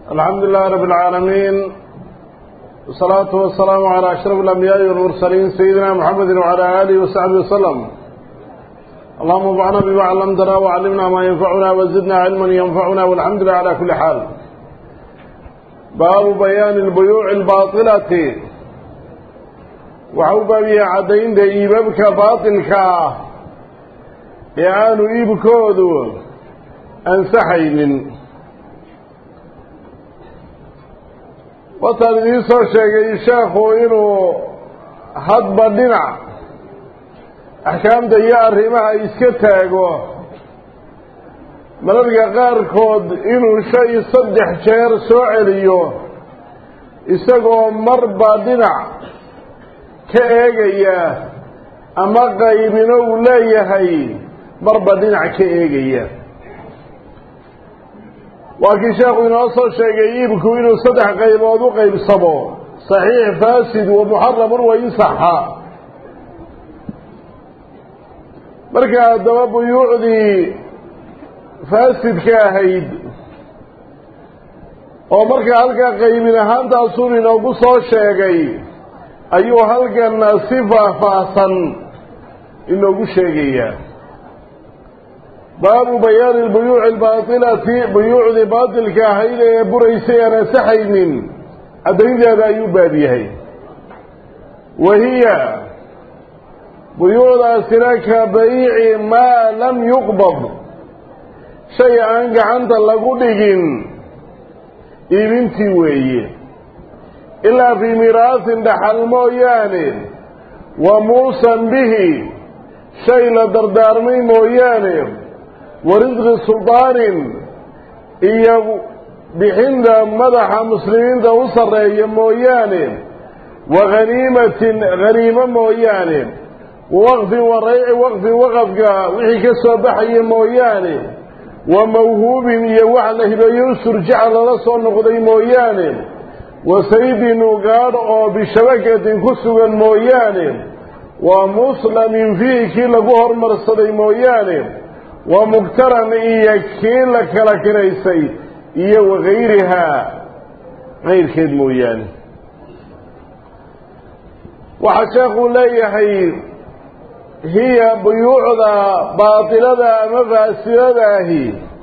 الحمد لله رب العالمين والصلاة والسلام على أشرف الأنبياء والمرسلين سيدنا محمد وعلى آله وصحبه وسلم اللهم انفعنا بما علمتنا وعلمنا ما ينفعنا وزدنا علما ينفعنا والحمد لله على كل حال باب بيان البيوع الباطلة وحوبا بي عدين دي إيبابك باطلك يعانوا إيبكودو أنسحين wataan idiin soo sheegay sheekhu inuu hadba dhinac axkaamta iyo arrimaha iska taago mararka qaarkood inuu shay saddex jeer soo celiyo isagoo marba dhinac ka eegaya ama qaybino uu leeyahay marba dhinac ka eegaya waa kii sheekhu inoo soo sheegay iibku inuu saddex qaybood u qaybsamo saxiix faasid wa muxaramun wa insaxa marka haddaba buyuucdii faasidka ahayd oo markaa halkaa qaybin ahaantaasun inoogu soo sheegay ayuu halkana si faahfaahsan inoogu sheegayaa baabu bayaani lbuyuuci albaatilati buyuucdii baatilka ahayd ee buraysay aan ansaxaynin caddaynteeda ayuu baab yahay wa hiya buyuucdaasina ka bayici maa lam yuqbad shay aan gacanta lagu dhigin iibintii weeye ilaa fii miraasin dhaxal mooyaane wa muusan bihi shay la dardaarmay mooyaane wa risqi suldaanin iyo bixinta madaxa muslimiinta u sarreeya mooyaane wa haniimatin haniimo mooyaane wa waqfin wa rayci waqfin waqafka wixii ka soo baxaya mooyaane wa mawhuubin iyo wax la hibeeyo u surjaca lala soo noqday mooyaane wa saydin ugaadh oo bishabakatin ku sugan mooyaane wa muslamin fiihi kii lagu hormarsaday mooyaane wa mugtaran iyo kii la kala kinaysay iyo wakayrihaa kayrkeed mooyaane waxaa sheekuu leeyahay hiya buyuucda baatilada ama faasidadaahi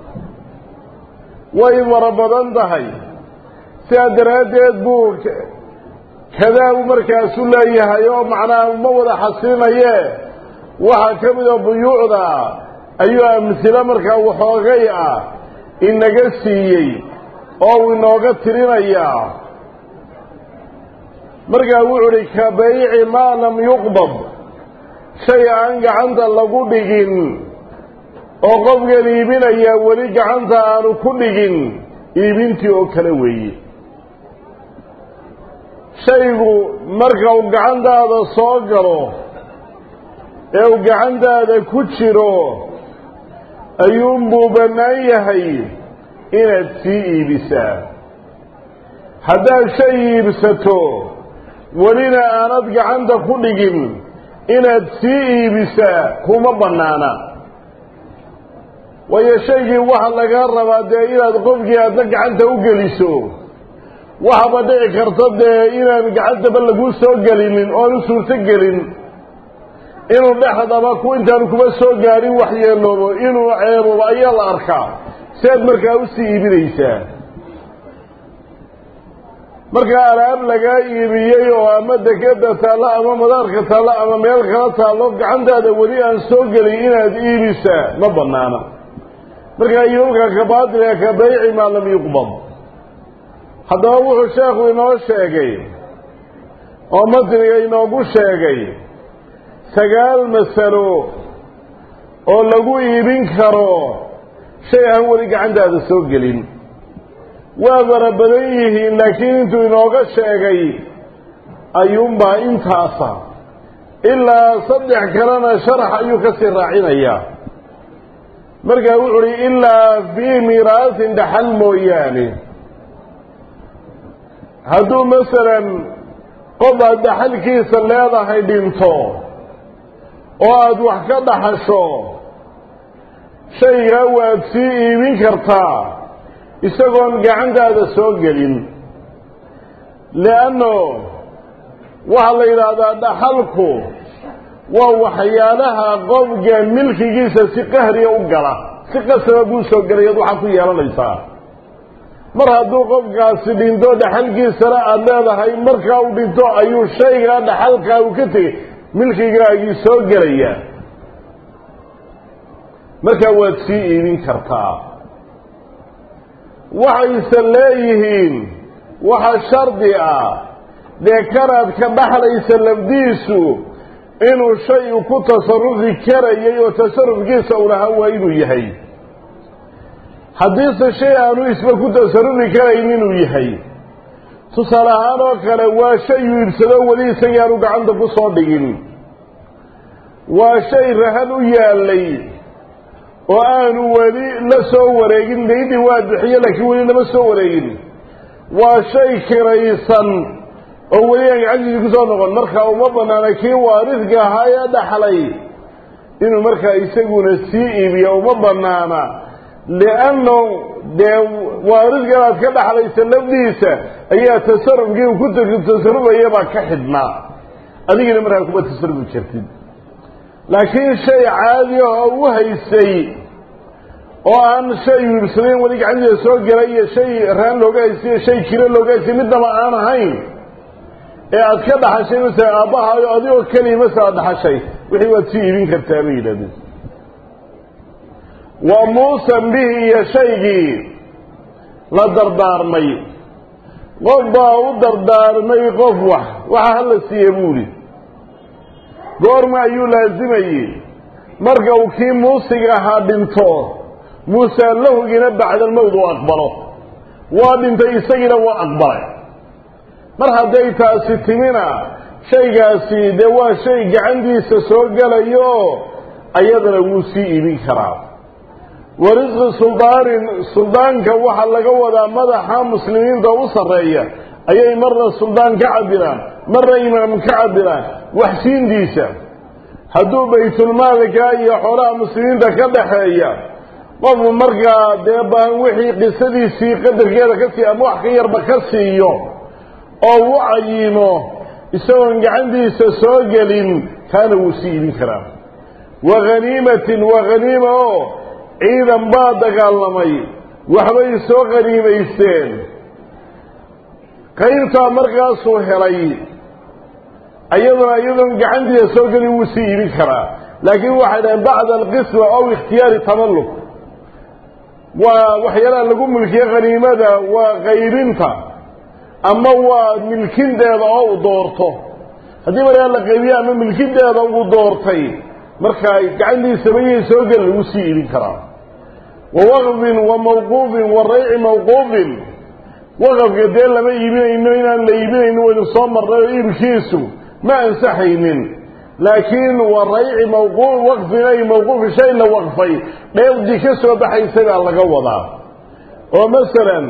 way fara badan tahay sidaa daraaddeed buu kadaabu markaasu leeyahay oo macnaha ma wada xasilinaye waxaa ka mida buyuucda ayuu amhilo markaa waxoogay ah inaga siiyey oo uu inooga tirinayaa markaa wuxu uhi ka bayci maa lam yuqbad shay aan gacanta lagu dhigin oo qofkan iibinaya weli gacanta aanu ku dhigin iibintii oo kale weeye shaygu marka uu gacantaada soo galo ee uu gacantaada ku jiro ayuunbuu bannaan yahay inaad sii iibisaa haddaad shay iibsato welina aanad gacanta ku dhigin inaad sii iibisaa kuma bannaana waayo shaygii waxa lagaa rabaa dee inaad qofkii aadna gacanta u geliso waxaba dhici karta dee inaan gacantaba laguu soo gelinin oon u suurto gelin inuu dhexdaba ku intaanu kuma soo gaadhin waxyeeloobo inuu ceeboobo ayaa la arkaa si aad markaa usii iibinaysaa markaa alaab lagaa iibiyey oo ama dekeda taallo ama madaarka taallo ama meel kala taallo gacantaada weli aan soo gelin inaad iibisaa ma bannaana markaa iibabka ka baatilka ka bayci maa lam yuqbad haddaba wuxuu sheekhu inoo sheegay oo matniga inoogu sheegay sagaal masalo oo lagu iibin karo shay aan weli gacantaada soo gelin waa fara badan yihiin laakiin intuu inooga sheegay ayuunbaa intaasa ilaa saddex kalena sharax ayuu ka sii raacinayaa markaa wuxu uhi ilaa fii miraasin dhaxal mooyaane hadduu masalan qof aad dhaxalkiisa leedahay dhinto oo aada wax ka dhaxasho shaygaa waad sii iibin kartaa isagoon gacantaada soo gelin lianno waxaa la yidhaahdaa dhaxalku waa waxyaalaha qofka milkigiisa si qahriya u gala si qasaba buu soo gelayaad waxaa ku yeelanaysaa mar hadduu qofkaasi dhinto dhaxalkiisana aada leedahay markaa uu dhinto ayuu shaygaa dhaxalkaa uu ka tegey milkigaagii soo gelayaa markaa waad sii iibin kartaa waxayse leeyihiin waxa shardi ah dee kanaad ka dhaxlaysa lafdiisu inuu shay ku tasarufi karayay oo tasarufkiisa u lahaa waa inuu yahay haddiise shay aanu isba ku tasarufi karayn inuu yahay tusaale ahaan oo kale waa shay uu iibsado weli isagii aanu gacanta ku soo dhigin waa shay rahan u yaallay oo aanu weli la soo wareegin daydii waa bixiye laakiin weli lama soo wareegin waa shay kiraysan oo weli aan gacantiisii kusoo noqon markaa uma banaana kii waaridka ahaa ee dhaxlay inuu markaa isaguna sii iibiyo uma banaana lianno dee waaridkan aad ka dhaxlaysa lafdiisa ayaa tasarufkii uu ku tasarufayabaa ka xidhnaa adigina markaa kuma tasarufi jirtid laakiin shay caadi ah oo u haysay oo aan shay wiibsadayn weli gacantiisa soo gelay iyo shay raan looga haystay iyo shay kiro looga haystay midnaba aan ahayn ee aad ka dhaxashay masala aabbahaayo adigoo keliya masala ad dhaxashay wixii waad sii iibin kartaa bay yidhahdeen wa muusan bihi iyo shaygii la dardaarmay qof baa u dardaarmay qof wax waxa hala siiye buuli goorma ayuu laasimayey marka uu kii muusiga ahaa dhinto muusaa lahugina bacdalmowd uu aqbalo waa dhintay isagiina waa aqbalay mar hadday taasi timina shaygaasi dee waa shay gacantiisa soo gelayo ayadana wuu sii iibin karaa wa risqi suldaanin suldaanka waxaa laga wadaa madaxa muslimiinta u sarreeya ayay marna suldaan ka cabiraan marna imaam ka cabiraan waxsiintiisa hadduu baytulmaalka iyo xoolaha muslimiinta ka dhaxeeya qofku markaa dee baan wixii qisadiisii qadarkeeda ka sii ama wax ka yarba ka siiyo oo u cayimo isagoon gacantiisa soo gelin kaana wuu sii iibin karaa wa haniimatin waa haniima oo ciidan baa dagaalamay waxbay soo haniimaysteen qaybtaa markaasuu helay iyaduna iyadoon gacantiisa soo gelin wuu sii iibin karaa laakiin waxay dhaheen bacda alqisma ow ikhtiyaari tamalluk waa waxyaalaha lagu milkiye khaniimada waa qaybinta ama waa milkinteeda oo u doorto haddii markaa la qaybiye ama milkinteeda uu doortay markaa gacantiisaba iyay soo gelin lagu sii iibin karaa wa waqfin wa mawquufin wa rayci mawquufin waqafka dee lama iibinayno inaan la iibinayno waynu soo marnay oo iibkiisu ma ansaxaynin laakiin wa rayci mawquuf waqfin ay mawquufi shay la waqfay dheefdii ka soo baxaysay baa laga wadaa oo masalan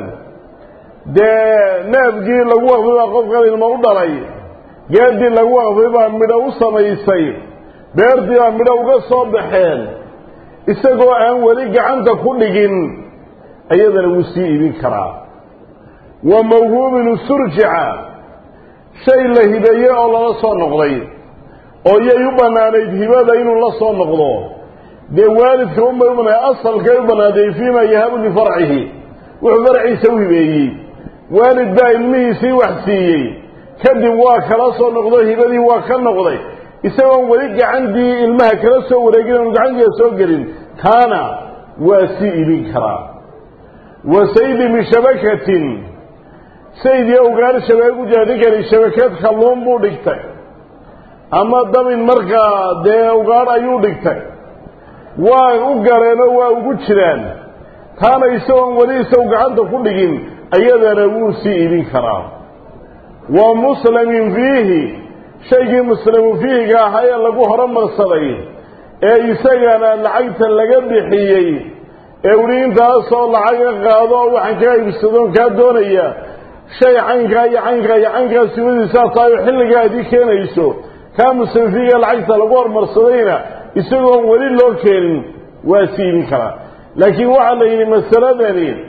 dee neefkii lagu waqfay baa qofkan ilmo u dhalay geedii lagu waqfay baa midho u samaysay beertii baa midho uga soo baxeen isagoo aan weli gacanta ku dhigin ayadana wuu sii iibin karaa wa mawhuubin surjica shay la hibeeye oo lala soo noqday oo yay u bannaanayd hibada inuu la soo noqdo dee waalidka unbay u banaa asalkay u bannaatay fiima yahabu lifarcihi wuxuu farciisa u hibeeyey waalid baa ilmihiisii wax siiyey kadib waa kala soo noqdo hibadii waa ka noqday isagoon weli gacantii ilmaha kala soo wareegin oon gacantiisa soo gelin kaana waa sii ibin karaa wa saydi bishabakatin sayd iyo ugaar shabeeg u jira ninkani shabakad kalluun buu dhigtay ama damin markaa dee ugaadh ayuu dhigtay waa u galeenoo waa ugu jiraan taana isagoon weli isagu gacanta ku dhigin ayadana wuu sii ibin karaa wa muslamin fiihi shaygii muslamu fiihiga ahaa ee lagu horumarsaday ee isagana lacagta laga bixiyey ee weli intaasoo lacaga qaado oo waxaan kaa iibsadoon kaa doonaya shay caynkaa iyo caynkaa iyo caynkaa simadiisaa tahay oo xilligaadii keenayso kaa muslim fiihiga lacagta lagu horumarsadayna isagoon weli loo keenin waa sii ibin karaa laakiin waxaa la yidhi masaladani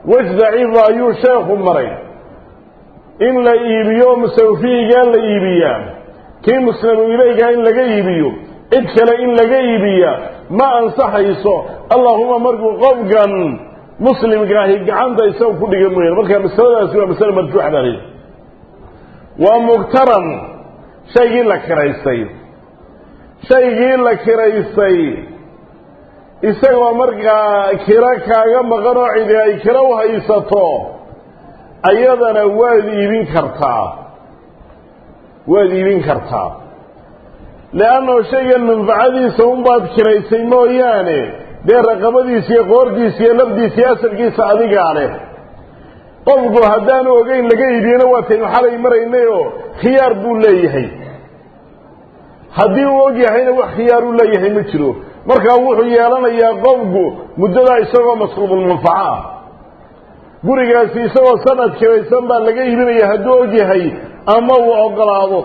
wej daciifa ayuu sheekhu maray in la iibiyo musawfiigaa la iibiyaa kii muslimu ilaygaa in laga iibiyo cid kale in laga iibiyaa ma ansaxayso allahuma markuu qofkan muslimkaahi gacanta isaga ku dhiga mooyaane marka masaladaasi waa masale marjuuxa baa leeyahy waa mugtaran shaygii la kiraystay shaygii la kiraystay isagoo markaa kiro kaaga maqan oo cidi ay kiro u haysato ayadana waad iibin kartaa waad iibin kartaa leannao shaygan manfacadiisa unbaad kiraysay mooyaane dee raqabadiisa iyo qoortiisa iyo lafdiisa iyo asalkiisa adigaa leh qofku haddaanu ogeyn laga iibiyena waataynu xalay maraynay oo khiyaar buu leeyahay haddii uu og yahayna wax khiyaar uu leeyahay ma jiro markaa wuxuu yeelanayaa qofku muddadaa isagoo masruubulmanfaco ah gurigaasi isagoo sanad kiraysan baa laga iibinaya hadduu og yahay ama uu ogolaado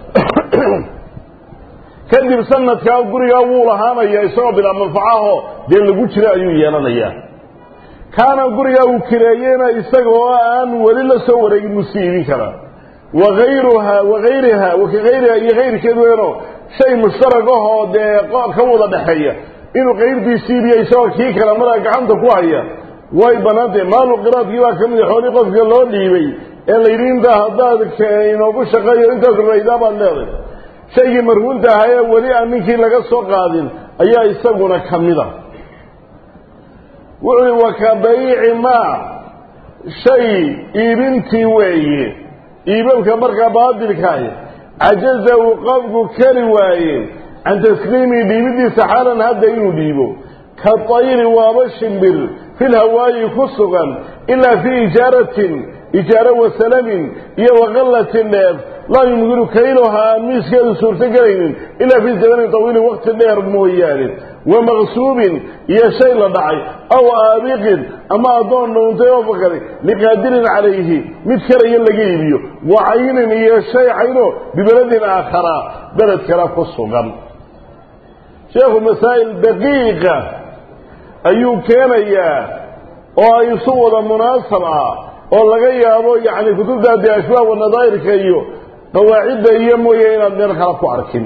kadib sanadkaa gurigaa wuu lahaanaya isagoo bilaa manfacaho dee lagu jira ayuu yeelanayaa kaana gurigaa uu kireeyeyna isagoo aan weli la soo wareegin musi iibin karaa waayruha waayriha wakayriha iyo kayrkeed weeno shay mushtarag ahoo dee ka wada dhexeeya inuu kayrtiisi iibiyo isagoo kii kale markaa gacanta ku haya way banaantahay maalu qiraadkii baa ka mid a xoolii qofka loo dhiibay ee layidhi intaa haddaad inoogu shaqeeyo intaas raydaa baad leeday shaygii marhuunta ahaa ee weli aan ninkii laga soo qaadin ayaa isaguna ka mida wuxuu uhi wa ka bayici maa shay iibintii weeye iibabka markaa baadilkaah cajaza uu qofku kari waaye can tasliimi dhiibidiisa xaalan hadda inuu dhiibo ka tayri waaba shimbir fil hawaayi ku sugan ilaa fii ijaaratin ijaaro wasalamin iyo waqallatin dheer laa yumkinu kayluhaa aan miiskeedu suurto gelaynin ilaa fii zamanin tawiilin waqti dheer mooyaane wa maqsuubin iyo shay la dhacay aw aabiqin ama addoon dhuuntay oo fakaday liqaadirin calayhi mid karaya laga iibiyo wa caynin iyo shay cayno bibeledin aakhara beled kale ku sugan sheekhu masaa'il daqiiqa ayuu keenayaa oo ay isu wada munaasab ah oo laga yaabo yacni kutubta dee ashbaab wanadaa'irka iyo qawaacidda iyo mooye inaad meel kale ku arkin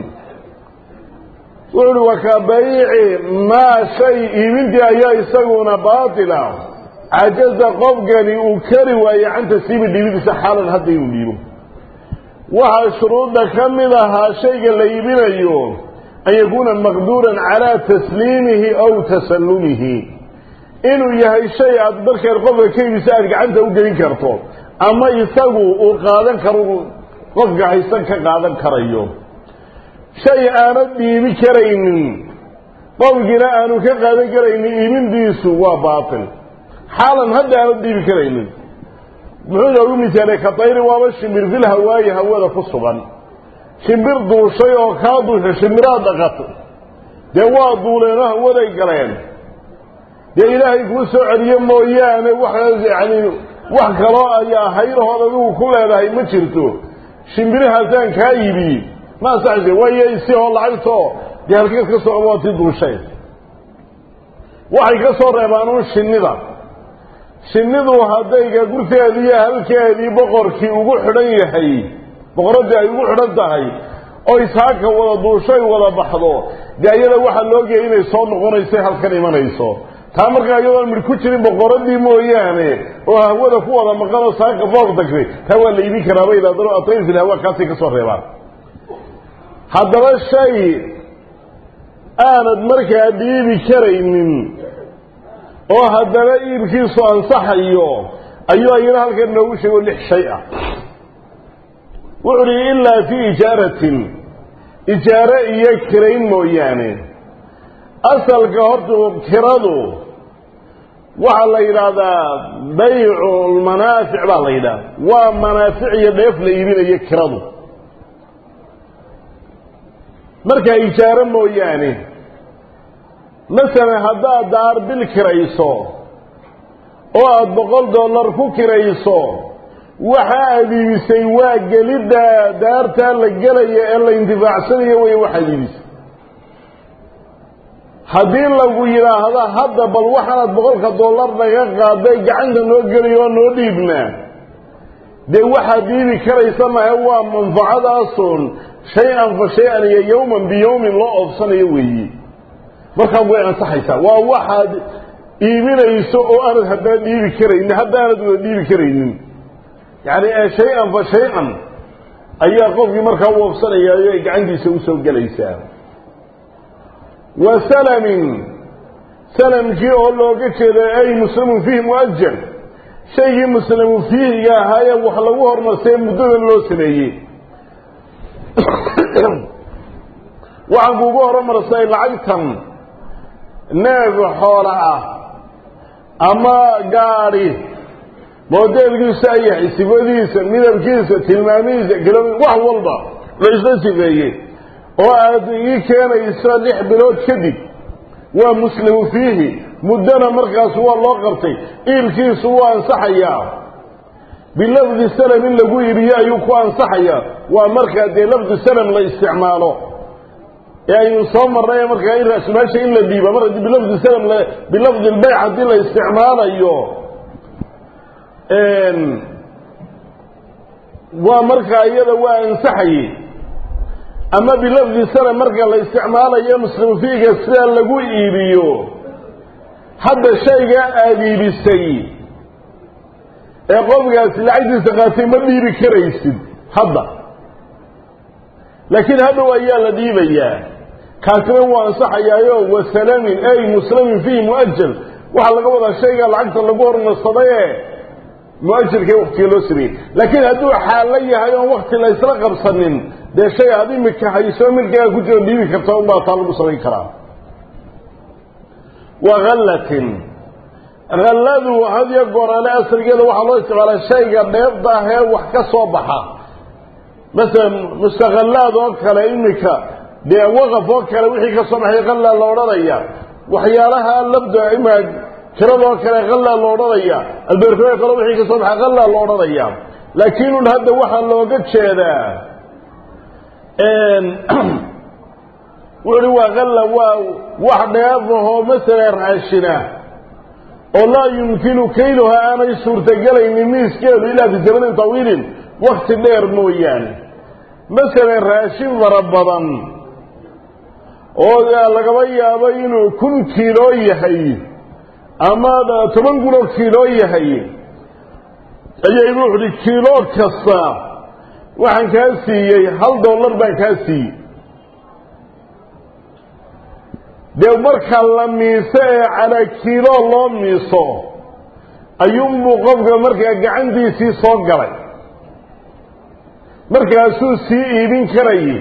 wuxu uhi wa ka bayici maa shay iibintii ayaa isaguna baatila cajaza qofkani uu kari waaye can tasliimi dhiibidiisa xaalan hadda inuu dhiibo waxaa shuruudda ka mid ahaa shayga la iibinayo an yakuuna maqduuran calaa tasliimihi aw tasallumihi inuu yahay shay aad markaad qofka ka iibisa aad gacanta u gelin karto ama isagu uu qaadan karo qofka haysan ka qaadan karayo shay aanad dhiibi karaynin qofkiina aanu ka qaadan karaynin iibintiisu waa baatil xaalan hadda aanad dhiibi karaynin muxuu noogu misaalay ka tayri waaba shimbir fil hawaayi hawada ku sugan shimbir duushay oo kaa duushay shimbiraad dhaqato dee waa duuleenoo hawaday galeen dee ilaahay kuu soo celiye mooyaane wax yani wax kaloo ayaa hayrahood adigu ku leedahay ma jirto shimbirahaasaan kaa iibiyey ma ansaxayse waayo isihoo lacagtoo dee halkeed ka soo waati duushay waxay ka soo reebaan uun shinnida shinnidu hadday gurteedii iyo halkeedii boqorkii ugu xidhan yahay boqoraddii ay ugu xidhan tahay oo ishaaka wada duushay wada baxdo dee ayada waxaa loogeya inay soo noqonayso halkan imanayso taa markaa iyadoon midh ku jirin boqoradii mooyaane oo hawada ku wada maqan oo saaka fooq dagtay taa waa la iibin karaa bay idhahdano atayr fil hawa kaasay ka soo reebaan haddaba shay aanad markaa dhiibi karaynin oo haddana iibkiisu ansaxayo ayuu ayana halkan noogu sheego lix shay ah wuxu uhi ilaa fii ijaaratin ijaare iyo kirayn mooyaane asalka horta kiradu waxaa la yidhaahdaa baycu lmanaafic baa la yidhahda waa manaafic iyo dheef la iibinayo kiradu markaa ijaaro mooyaane masalan haddaad daar bil kirayso oo aada boqol dollar ku kirayso waxa aad iibisay waa gelidda daartaa la gelaya ee la intifaacsanayo wey waxaad iibisay haddii lagu yidhaahda hadda bal waxaanaad boqolka dollar naga qaaday gacanta noo geliy oo noo dhiibnaa dee waxaad dhiibi karaysa mahe waa manfacadaasoon shay-an fa shay-an iyo yowman biyowmin loo oobsanayo weeye markaa way ansaxaysaa waa waxaad iibinayso oo aanad haddana dhiibi karaynin haddaanad wada dhiibi karaynin yacni ee shay-an fa shay-an ayaa qofkii markaa u oobsanayaayo ay gacantiisa usoo gelaysaa wa salamin salamkii oo looga jeeda ay muslimun fiihi muajal shaygii muslimu fiihiga ahaayee wax lagu hormarsay muddadan loo sameeyey waxaan kuugu horumarsay lacagtan neef xoola ah ama gaadhi moodeelkiisa ayahay sifadiisa midabkiisa tilmaamihiisa kilo wax walba la isla sifeeyey oo aad ii keenayso lix bilood kadib waa muslimu fiihi muddana markaas waa loo qabtay iilkiisu waa ansaxayaa bilafdi salam in lagu iibiyo ayuu ku ansaxayaa waa markaa dee lafdu salam la isticmaalo ee aynu soo marnay markaa in raasmaasha in la dhiiba mar haddii bilafdi salam bilafdi lbayc haddii la isticmaalayo waa markaa iyada waa ansaxayey ama bilafdi salam marka la isticmaalayo muslimu fiiga sidaa lagu iibiyo hadda shaygaa aada iibisay ee qofkaasi lacagtiisa qaatay ma dhiibi karaysid hadda laakiin hadhow ayaa la dhiibayaa kaasina wuu ansaxayaayo wasalamin ay muslimin fiihi muajal waxaa laga wadaa shaygaa lacagta lagu hormarsaday ee muajalkee waktiga loo sameeyey laakiin hadduu xaallo yahay oon wakti la ysla qabsanin dee shay aad imika hayso milkaaga ku jiro dhiibi karta unbaa taa lagu samayn karaa wa hallatin halladu hadiyo goorale asrigeeda waxaa loo isticmaalaa shayga dheebda ah ee wax ka soo baxa masalan mustaqallaad oo kale imika dee waqaf oo kale wixii ka soo baxay hallaa la odhanaya waxyaalaha labda ima tiradoo kale hallaa la odhanaya albeerkoo kale wixii ka soo baxay hallaa la odhanaya laakiin un hadda waxaa looga jeedaa wuxuuhi waa halla waa wax dheefahoo masala raashina oo laa yumkinu kayluha aanay suurtagelaynin miiskeedu ilaa fi zamanin tawiilin wakti dheer mooyaane masalan raashin fara badan oo lagaba yaabo inuu kun kiiloo yahay ama toban kunoo kiiloo yahay ayay wuxuuhi kiilo kasta waxaan kaa siiyey hal dollar baan kaa siiyey dee marka la miiso ee calaa kiilo loo miiso ayuunbuu qofka markaa gacantiisii soo galay markaasuu sii iibin karayay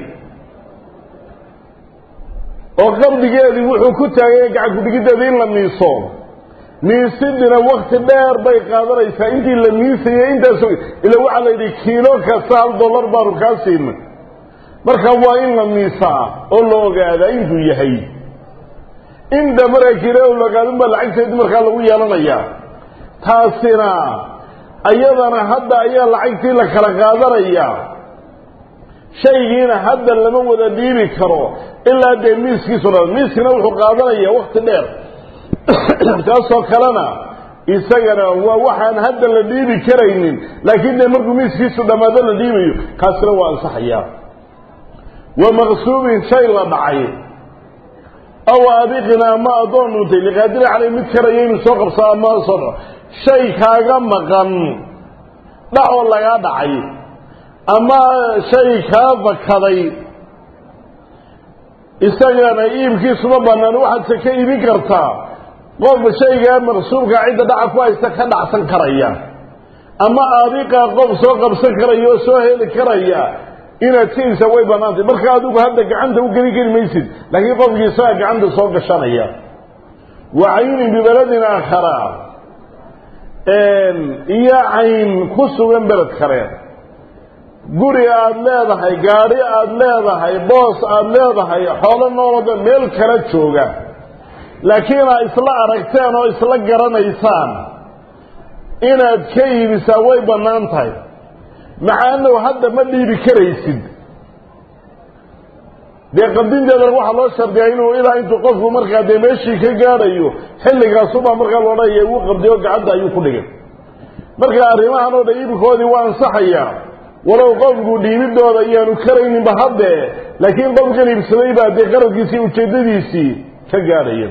oo qabdigeedii wuxuu ku taagay gacan kudhigiddeeda in la miiso miisidina wakti dheer bay qaadanaysaa intii la miisayay intaas ila waxaa la yidhi kiilo kasta hal dollar baanu kaa siinay marka waa in la miisaa oo la ogaadaa intuu yahay inta markaa kiilo la ogaadunbaa lacagteedii markaa lagu yeelanayaa taasina ayadana hadda ayaa lacagtii la kala qaadanayaa shaygiina hadda lama wada dhiibi karo ilaa dee miiskiisu dha miiskina wuxuu qaadanayaa wakti dheer taasoo kalena isagana waa waxaan hadda la dhiibi karaynin laakiin dee markuu miiskiisu dhammaado la dhiibayo kaasina waa ansaxayaa wa maqsuubin shay la dhacay aw abiqina ama addoon dhuntay liqaadiri caley mid karaya inuu soo qabsado ama soo dhaco shay kaaga maqan dhacoo lagaa dhacay ama shay kaa fakaday isagana iibkiisuma bannaan waxaadse ka iibin kartaa qof shaygaa maqsuubka cidda dhaca ku haysta ka dhacsan karaya ama aadiqaa qof soo qabsan karaya oo soo heli karaya inaad ka iibsaa way bannaantay marka adigu hadda gacanta u geli kari maysid laakiin qofkii isagaa gacanta soo gashanaya wa caynin bibeladin aakhara iyo cayn ku sugan beled kale guri aada leedahay gaadhi aada leedahay boos aada leedahay xoolo noolada meel kala jooga laakiin aad isla aragteen oo isla garanaysaan inaad ka iibisaa way bannaan tahay maca annahu hadda ma dhiibi karaysid dee qabdinteedana waxaa loo shardiyaa inuu ilaa intuu qofku markaa dee meeshii ka gaadhayo xilligaasubaa markaa loodhanaya uu qabdiyo gacanta ayuu ku dhigay marka arrimahan oo dhan iibkoodii waa ansaxayaa walow qofku dhiibidooda iyaanu karayninba haddee laakiin qofkan iibsaday baa dee qaradkiisii ujeeddadiisii ka gaadhaya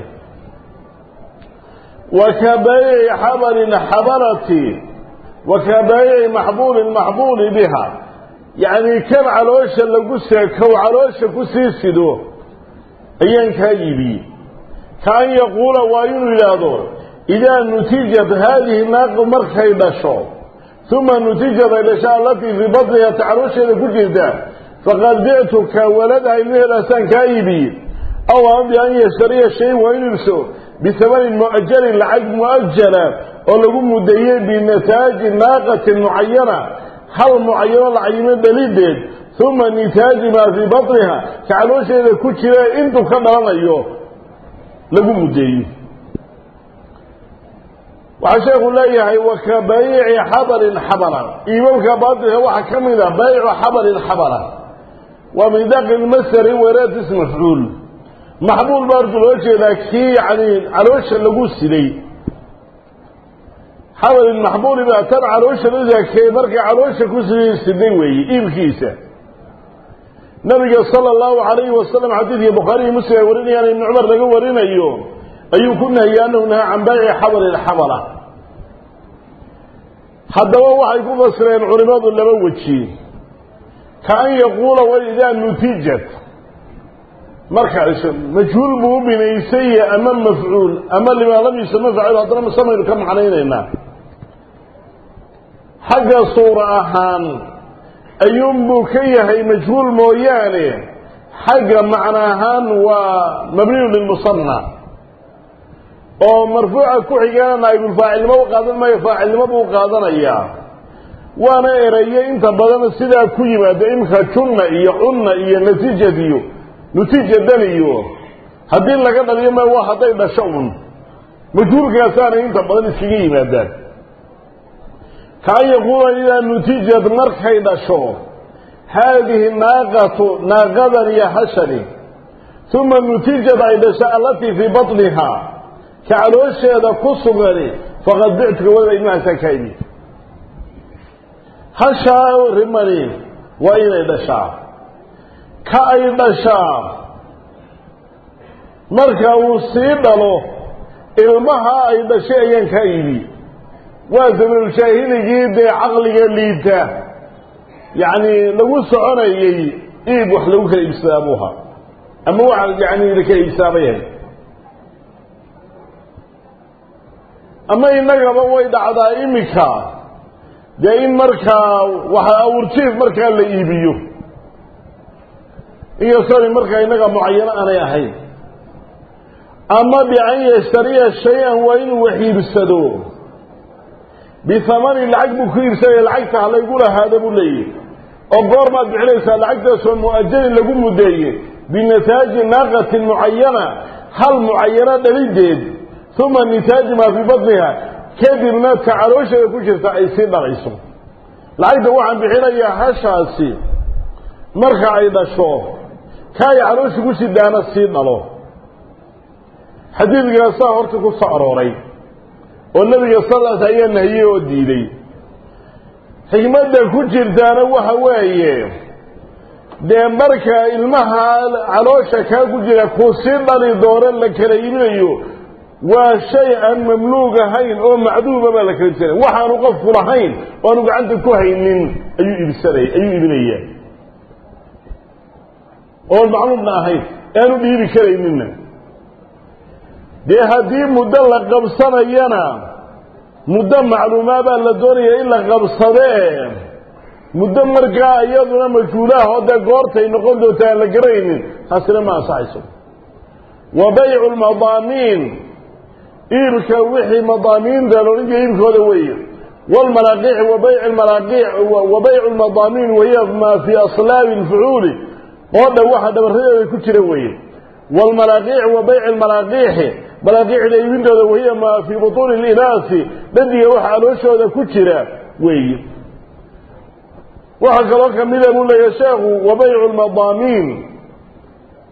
wa ka baayici xabalin xabalati wa ka baayici maxbuulin maxbuuli biha yacni kan caloosha lagu seekow caloosha ku sii sido ayaan kaa iibiyey ka an yaquula waa inuu yidhaahdo idaa nutijat haadihi naaqu markay dhasho uma nutijat ay dhasho allatii fii batniha ta caloosheeda ku jirta faqad bictuka waladaha ilmaheedaasaan kaa iibiyey aw ama bi an yashtariya shayin waa inu ibso bisamanin mu'ajalin lacag mu'ajala oo lagu mudeeyey binataaji naaqatin mucayana hal mucayano lacayimo dhalideed uma nitaaji maa fii batniha ka caloosheeda ku jira intuu ka dhalanayo lagu mudeeyo waxaa sheekhu leeyahay wa ka bayici xabalin xabala iibabka baatilka waxaa ka mid a bayicu xabalin xabala waa min daqi lmasari waraad ism mafcuul maxbuul baa horta loo jeedaa kii yani caloosha lagu siday xabalin maxbuuli baa tan caloosha laakee markay caloosha ku siday weeye iibkiisa nabiga sala allahu calayhi wasalam xadiidkii bukhaariyi muslim ay warinayaan ibni cumar laga warinayo ayuu ku nahiyey annahu nahaa can baayici xabali lxabala haddaba waxay ku fasireen culimadu laba weji ka an yaquula wa idaa nutijat marka majhuul buu u binaysay ama mafcuul ama limaa lam yusama faacil haddana masamaynu ka macnaynaynaa xagga suura ahaan ayuunbuu ka yahay majhuul mooyaane xagga macno ahaan waa mabniyu lilmusanna oo marfuuca ku xigana naa'ibulfaacilnimo u qaadan maayo faacilnimo buu qaadanayaa waana eraye inta badan sidaa ku yimaada imka junna iyo cunna iyo natiijad iyo nutiijadan iyo haddii laga dhaliyo ma waa hadday dhasho un majhuulkaasaanay inta badan iskaga yimaadaan kaan yaquula idaa nutijad markay dhasho haadihi naaqatu naaqadan iyo hashani uma nutijad ay dhasho allatii fii batniha ka caloosheeda ku sugani faqad bictuka wada ilmahaasaan kaa imi hashaa rimani waa inay dhashaa ka ay dhashaa marka uu sii dhalo ilmaha ay dhashay ayaan kaa iibi waa sabiilshaahiligii dee caqliga liita yacni lagu soconayey iib wax lagu kala iibsadaa buu ahaa ama wax yani lakala iibsaabayahay ama innagaba way dhacdaa imika dee in markaa waxa awurjiif markaa la iibiyo inkastoo markaa innaga mucayano aanay ahayn ama bian yashtariya shay-an waa inuu wax iibsado bihamani lacag buu ku iibsanaya lacagta ha laygu lahaada buu leeyahy oo goormaad bixinaysaa lacagtaasoo mu'ajalin lagu mudeeye binataaji naaqatin mucayana hal mucayano dhalideed uma nitaaji maa fii batniha kadibna ta caloosheeda ku jirta ay sii dhalayso lacagta waxaan bixinayaa hashaasi marka ay dhasho ka ay caloosha ku sidaana sii dhalo xadiidkaasaa horta ku soo arooray oo nebiga salaas ayaa nahiyey oo diiday xikmadda ku jirtaana waxa weeye dee marka ilmaha caloosha kaa ku jira kuu sii dhali doono la kala iibinayo waa shay aan mamluug ahayn oo macduuba baa la kala iibsanaya waxaanu qofku lahayn oo aanu gacanta ku haynin ayuu iibsanay ayuu iibinaya oon macluumna ahayn aanu dhiibi karayninna dee haddii muddo la qabsanayana muddo macluumaabaa la doonaya in la qabsadee muddo markaa iyaduna majhuulaah oo dee goortay noqon doonta aan la garaynin taasina ma ansaxayso wa baycu lmadaamiin iibka wixii madaamiinta loodhan jira iibkooda weeye wlmalaaqiici wa bayc malaaqiic wa baycu lmadaamiin wahiya maa fii aslaabi lfucuuli qoodha waxa dhabaradeeda ku jira weeye wlmalaaqiic wa bayci lmalaaqiixi malaaqiicda iibintooda wahiya maa fii butuuni linaasi dhadiga waxa alooshooda ku jira weeye waxaa kaloo kamida buu leeyahay sheekhu wa baycu lmadaamiin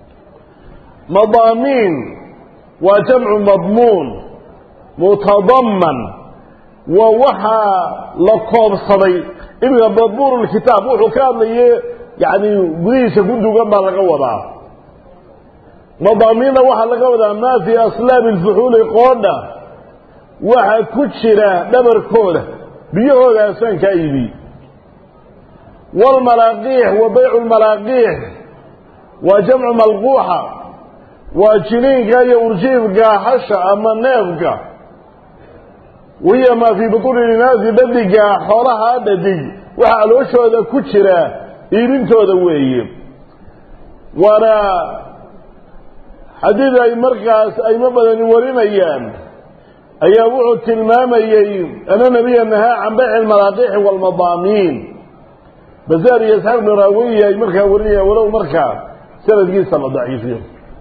madaamiin waa jamcu madmuun mutadamman waa waxaa la koobsaday iminka madmuun lkitaab wuxuu ka hadlaye yani gudihiisa ku dugan baa laga wadaa madaamiinna waxaa laga wadaa maa fii aslaabi lfuxuuli qoodha waxa ku jira dhabarkooda biyahoodaasaan kaa iibiy waalmalaaqiix wa baycu lmalaaqiix waa jamcu malquuxa waa jiniinka iyo urjiifka hasha ama neefka wahiya maa fii butuuni linaasi dhadiga xoolaha dhadig waxa alooshooda ku jira iibintooda weeye waana xadiid ay markaas aymo badani warinayaan ayaa wuxuu tilmaamayey ana nabiya nahaa can bayci almalaaqiixi waalmadaamiin bazaar iyo isxaaq bnu raawiya ay markaa warinayaan walow markaa sanadkiisa la daciifiyo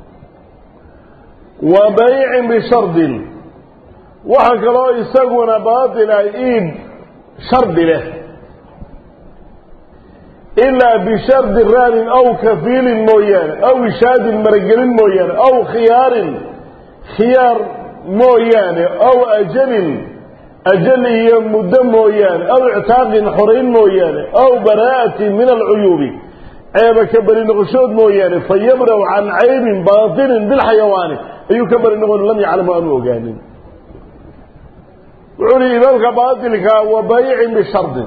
wa baycin bishardin waxaa kaloo isaguna baatila iib shardi leh ilaa bishardi raanin aw kafiilin mooyaane aw ishaadin maragelin mooyaane aw khiyaarin khiyaar mooyaane aw ajalin ajal iyo muddo mooyaane aw ictaaqin xorayn mooyaane aw baraa'atin min alcuyuubi ceeba ka beri noqoshood mooyaane fa yabraw can caybin baatinin bilxayawaani ayuu ka beri noqon lam yaclamu aanu ogaanin wuxuu uhi imaamka baatilka wa baycin bishardin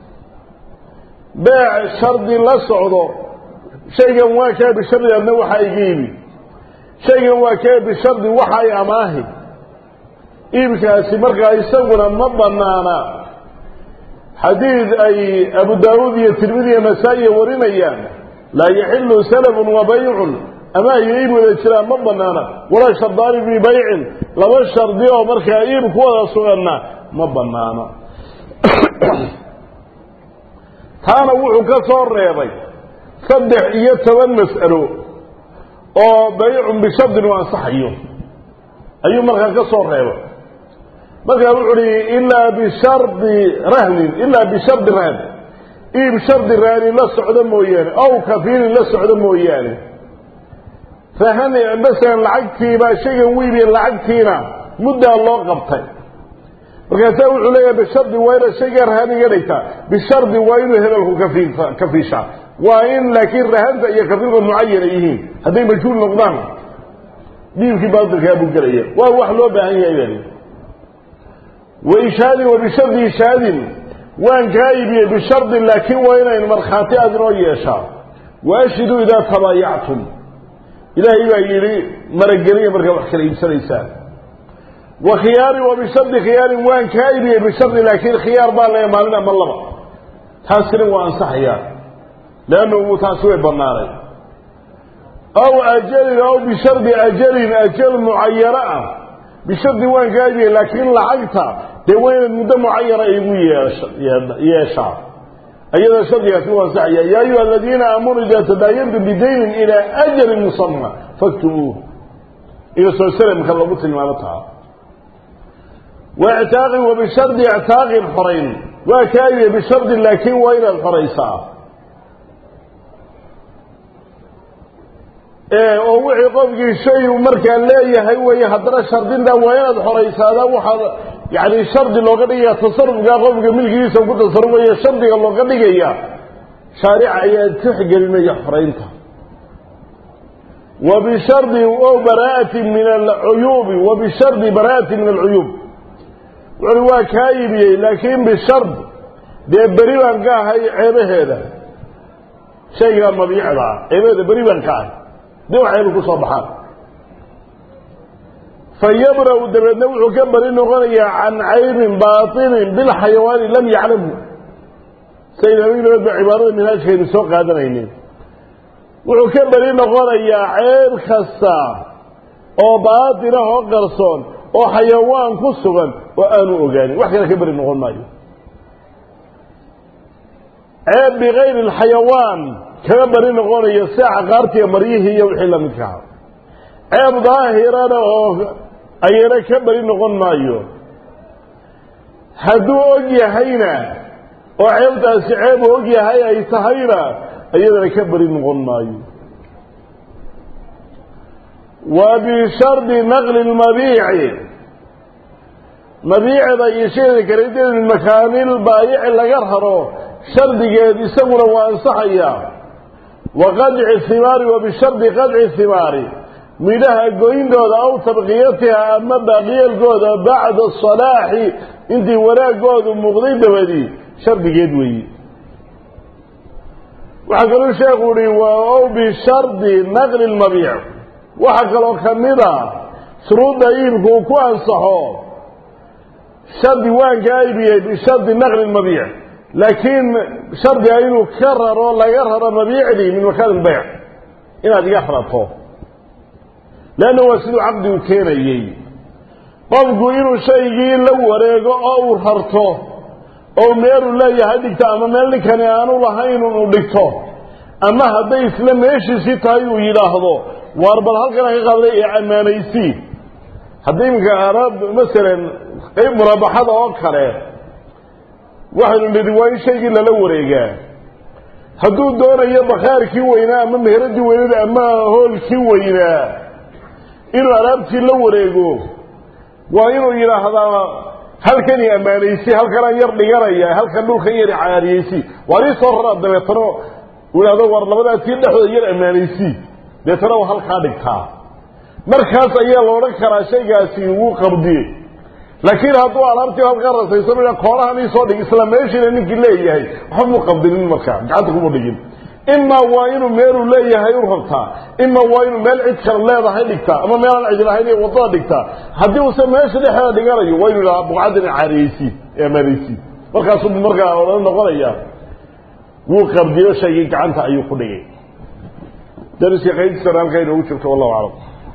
beec shardi la socdo shaygan waa kaa bishardi adna waxaa iga iibi shaygan waa kaa bishardi waxa ay amaahi iibkaasi markaa isaguna ma banaana xadiid ay abu daawuud iyo tirmidi iyo nasaa-iya warinayaan laa yaxilu salafun wa baycun amaah iyo iib wada jiraan ma banaana walaa shardaani fii baycin laba shardi oo markaa iib ku wada suganna ma banaana taana wuxuu ka soo reebay saddex iyo toban mas'alo oo baycun bishardin u ansaxayo ayuu markaa ka soo reebay markaa wuxu uhi ilaa bishardi rahnin ilaa bishardi rahn iib shardi rahni la socdo mooyaane aw kafiilin la socdo mooyaane rahan masalan lacagtiibaa shaygan wiibiye lacagtiina muddaa loo qabtay markaasaa wuxuu leeyahay bishardi waa inaad shaygaa rahan iga dhigtaa bishardi waa inuu hebelku kafiil kafiishaa waa in laakiin rahanta iyo kafiilka mucayana yihiin hadday majhuul noqdaan dhiibkii baatilkaa buu gelaya waa wax loo baahan yahay bani waishaadin wa bishardi ishaadin waan kaa iibiyey bishardin laakiin waa inayn markhaati aad inoo yeeshaa waashhiduu idaa tabaayactum ilaahay baa yidhi marageliya markaa wax kala iibsanaysaan wa khiyaarin wa bishardi khiyaarin waan kaa iibiyey bishardi laakiin khiyaar baa leeya maalin ama laba taasina waa ansaxayaa leannu taasi way banaanay aw ajalin aw bishardi ajalin ajal mucayano ah bishardi waan kaa iibiyey laakiin lacagta dee waa inaad muddo mucayana igu yeeshaa ayada shardigaasi u ansaxaya yaa ayuha aladiina aamanuu idaa tadaayantum bidaynin ilaa ajalin musama faktubuuh inkastoo salamka lagu tilmaamo taha wa ictaaqin wa bishardi ictaaqin xorayn waa kaa iibiyey bishardin laakiin waa inaad xoraysaa oo wixii qofkii shay uu markaa leeyahay weeye haddana shardinta waa inaad xoraysaada waxaad yani shardi looga dhigaya tasarufkaa qofka milkigiisa ku tasarufaya shardiga looga dhigaya shaarica ayaa tixgelinaya xoraynta wa bishardi o baraa'ati min alcuyuubi wa bishardi baraa'ati min alcuyuub wuxuui waa kaa iibiyey laakiin bishard dee beri baan ka ahay ceebaheeda shaygaa mabiicda ah ceebaheeda beri baan ka ahay dee wax ceeba ku soo baxaan fayabra-u dabeedna wuxuu ka bari noqonayaa can caybin baatinin bilxayawaani lam yaclamhu sayna habeenabaad ba cibaarada minhaajkaynu soo qaadanaynin wuxuu ka beri noqonayaa ceeb kasta oo baatinah oo qarsoon oo xayawaan ku sugan oo aanu ogaanin wax kale ka beri noqon maayo ceeb bikayri alxayawaan kaga bari noqonayo sida caqaartiiyo maryihii iyo wixii lamidkaha ceeb daahirana oo ayana ka beri noqon maayo hadduu og yahayna oo ceebtaasi ceeb uu og yahay ay tahayna iyadana ka beri noqon maayo wa bishardi naqli lmabiici mabiicda iyo shayda kaleedeed min makaanil baayici laga raro shardigeed isaguna waa ansaxaya wa qadci himaari wa bishardi qadci himaari midhaha goyndooda aw tabqiyatiha ama baaqiyeelkooda bacda salaaxi intii wanaagoodu muuqday dabadii shardigeed weeyi waxaa kaluu sheekhu uhi ow bishardi naqli lmabiic waxaa kaloo ka mid a shuruudda iibku uu ku ansaxo shardi waanka aybiyey bishardi naqli lmabiic laakiin shardiga inuu ka raro laga raro mabiicdii min makaan ilbayc inaad iga rato leanna waa siduu caqdigu keenayey qofku inuu shaygii la wareego oo uu rarto oo meeluu leeyahay dhigto ama meel ninkani aanu lahayn uu dhigto ama hadday isla meeshiisii tahay uu yidhaahdo waar bal halkana ka qaaday ee ammaanaysii haddii iminka araab masalan qayb muraabaxada oo kale waxaynu nidhi waa in shaygii lala wareegaa hadduu doonayo bakhaarkii weynaa ama meheradii weynada ama hoolkii weynaa inuu alaabtii la wareego waa inuu yidhaahdaa halkan i ammaanaysi halkanaan yar dhiganaya halkan dhulkan yar caariyeysi waar ii soo raraa dabeetana uu yidhahdo war labadaa tii dhexdooda yar ammaanaysi deetana waa halkaa dhigtaa markaas ayaa la odhan karaa shaygaasi wuu qabdiyey laakiin hadduu alaabtii halkaa rasayso koorahan ii soo dhig isla meeshiina ninkii leeyahay waxba muu qabdinin markaa gacanta kuma dhigin imaa waa inuu meeluu leeyahay u rabtaa ima waa inuu meel cid kale leedahay dhigtaa ama meelaan cid lahayn ee wadada dhigtaa haddii uuse meesha dhexeeda dhiganayo waa inu idhaha buqcaddina caariyeysi ee amaanaysi markaasuu markaa odhan noqonaya wuu qabdiyo shaygii gacanta ayuu ku dhigay dariska qaybtiisana halkaa inoogu jirto wallahu aclam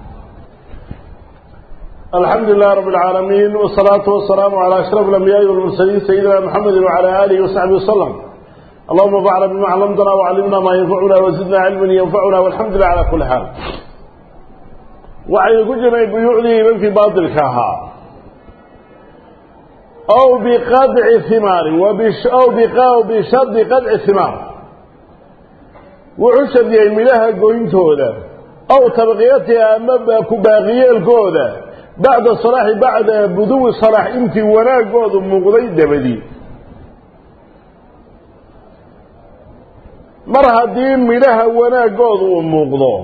alxamdu lilah rab اlcaalamiin wsalaatu wasalaamu calى ashraf اlambiyaai walmursaliin sayidina mxamedi wacalى alihi wasaxbi waslm allahuma bacna bima clamtana wcallimna maa yanfacuna wazidna cilman yanfacuna walxamdu lilah cala kuli xaal waxaynu ku jirnay buyuucdii imankii baatilka ahaa aw biqadci himaari aw bishardi qadci himaar wuxuu shardiyey midhaha goyntooda aw tabqiyatiha ama ku baaqiyeelkooda bacda salaaxi bacda buduwi salaax intii wanaagoodu muuqday dabadii mar haddii midhaha wanaagoodu uu muuqdo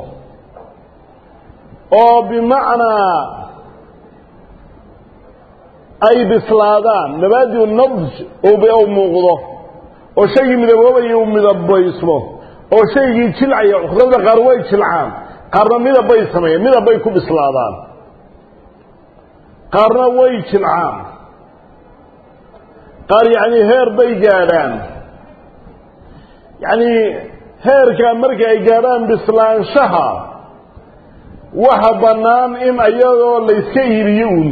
oo bimacnaa ay bislaadaan mabaadiu nabj u muuqdo oo shaygii midaboobaya uu midabaysmo oo shaygii jilcaya cuqdada qaar way jilcaan qaarna midab bay sameeyeen midab bay ku bislaadaan qaarna way jilcaan qaar yacni heer bay gaadhaan yacni heerka marka ay gaadhaan bislaanshaha waxa bannaan in iyadoo layska iibiyo uun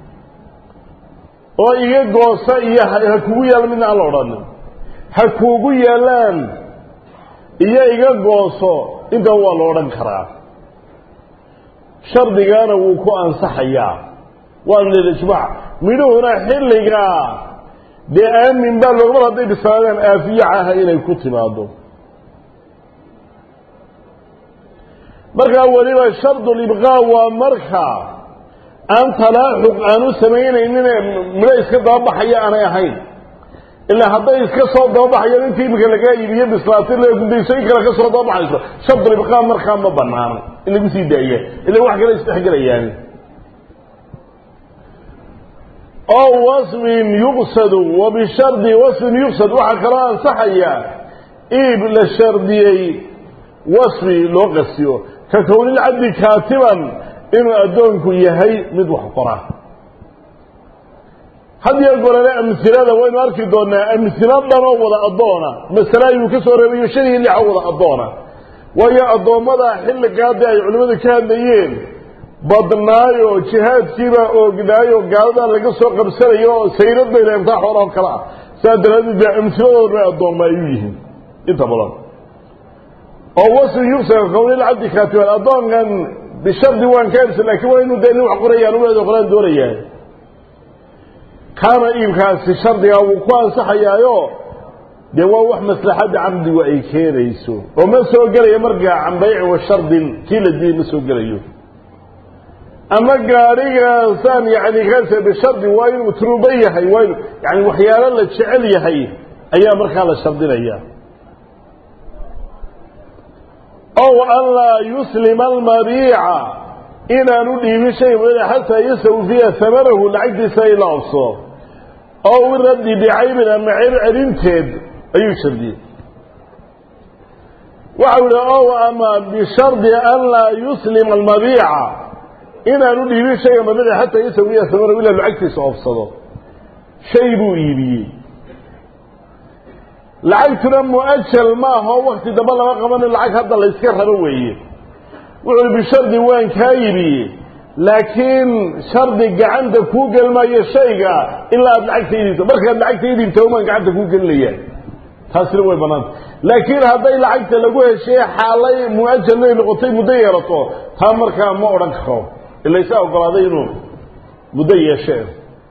oo iga goosa iyo ha kugu yaalla midna aan la odhanin ha kuugu yaallaan iyo iga gooso intaba waa la odhan karaa shardigana wuu ku ansaxayaa waana lilijmaac midhuhuna xilligaa dee aamin baa looga mar hadday bislaadaan aafiyacaha inay ku timaado markaa weliba shardulibqaa waa marka aan talaaxuq aan u samaynaynin midho iska dababaxaya aanay ahayn ilaa hadday iska soo dababaxayaan intii iminka lagaa iibiyo bislaatay gudaysoyin kale ka soo dababaxayso shardulibqaa markaa ma banaano in lagu sii daaya ila wax kale isdhexgelayaan oo wasfin yuqsadu wa bishardi wasfin yuqsad waxaa kaloo ansaxaya iib la shardiyey wasfi loo qasiyo ka kownilcabdi kaatiban inuu addoonku yahay mid wax qora hadiyo gorale amhilada waynu arki doonaa amhilo dhanoo wada addoona masale ayuu ka soo reebayo shan iyo lixa wada addoona waayo addoommada xilligaadii ay culimmadu ka hadlayeen badnaayo jihaadkiibaa oognaayo gaaladaa laga soo qabsanayo oo sayrad bay leemtaa xoolaho kale ah saa daraaddeed baa amhiladooda bay addoomma ay u yihiin inta badan oo wasfi yugsaga kownilcabdi kaatiban addoonkan bishardi waan ka irsa laakiin waa inuu dee nin wax qorayaan uleedo qoraan doonayaa kaana iibkaasi shardigaa wuu ku ansaxayaayo dee waa wax maslaxadda caqdigu ay keenayso oo ma soo gelaya markaa can bayci wa shardin kii la diiday ma soo gelayo ama gaadhigaasaan yani kaase bishardi waa inuu turuba yahay waa inu yani waxyaalo la jecel yahay ayaa markaa la shardinaya ow an laa yuslima almabiica inaanu dhiibin shay xataa yastawfiya hamanahu lacagtiisa ay la obso ow iraddi bicaybin ama ceeb celinteed ayuu shardiyey waxau yihi ow ama bishardi an laa yuslima almabiica inaanu dhiibin shayga mabiica xataa yastawiya hamanahu ilaa lacagtiisa obsado shay buu iibiyey lacagtuna mu-ajal maaho wakti dambe lama qabano lacag hadda la yska rabo weeye wuxuu bishardi waan kaa iibiyey laakiin shardi gacanta kuu gelmayo shayga ilaa aada lacagta idiibto markaad lacagta idiibta umaan gacanta kuu gelinaya taasina way banaanta laakiin hadday lacagta lagu heshee xaalay mu-ajalnay noqotay muddo yeelato taa markaa ma odhan karo ila isaa ogolaaday inuu muddo yeeshee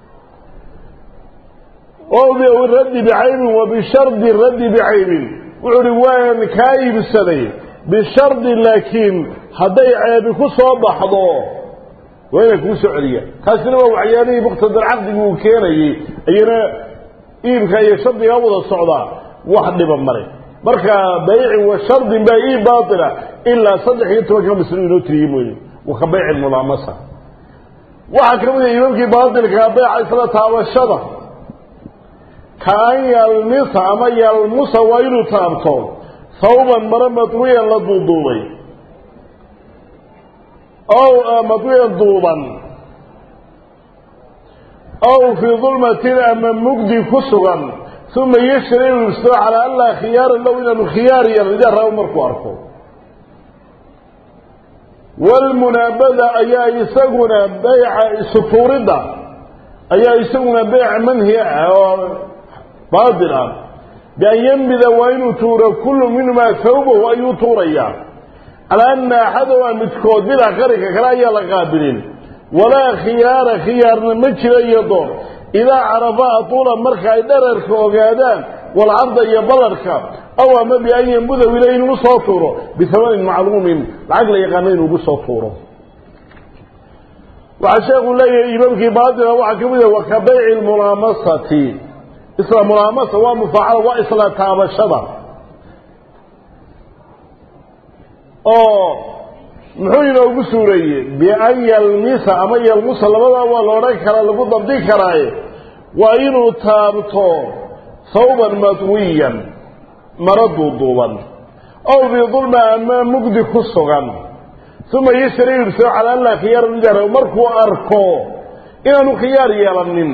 o raddi bicaybin wa bishardi raddi bicaybin wuxuu uhi waan kaa iibsaday bishardi laakiin hadday ceebi ku soo baxdo waa inaan kuu soo celiya taasina waa waxyaalihii muqtadar caqdigu uu keenayey ayana iibka iyo shardigaa wada socdaa wax dhiba male marka bayci wa shardin baa ii baatila ilaa saddex iyo tobanka maslo inoo tiriyey mooye wa ka bayci mulaamasa waxaa ka mid a imaamkii baatilkaa bayca isla taabashada kaan yalmisa ama yalmusa waa inuu taabto hawban maro madwiyan la duuduubay ow madwiyan duuban ow fii dulmatin ama mugdi ku sugan uma yashri inuu ibsado calaa an laa khiyaara low inaanu khiyaar iyo rida rabo markuu arko walmunaabada ayaa isaguna bayca sutuuridda ayaa isaguna beyc manhi ah oo baatil ah bian yembida waa inuu tuuro kullu minhumaa hawbahu ayuu tuurayaa calaa ana axadahumaa midkood bilaa qarinka kale ayaa la qaabilin walaa khiyaara khiyaarna ma jiro iyo door idaa carafa atuula marka ay dherarka ogaadaan walcarda iyo ballarhka aw ama bian yembuda ilay inugu soo tuuro bihamanin macluumin lacag la yaqaano inugu soo tuuro waxaa sheekuu leeyahay imaamkii baatila waxaa ka mid ah wa ka bayci lmulaamasati isla mulaamasa waa mufaacala waa isla taabashada oo muxuu inoogu suureeyey bian yalmisa ama yalmusa labadaa waa la odhan karaa lagu dabdi karaaye waa inuu taabto hawban madwiyan maro duuduuban ow bidulma ama mugdi ku sugan uma yashri ibsao calaa an laa khiyaara midar markuu arko inaanu khiyaar yeelanin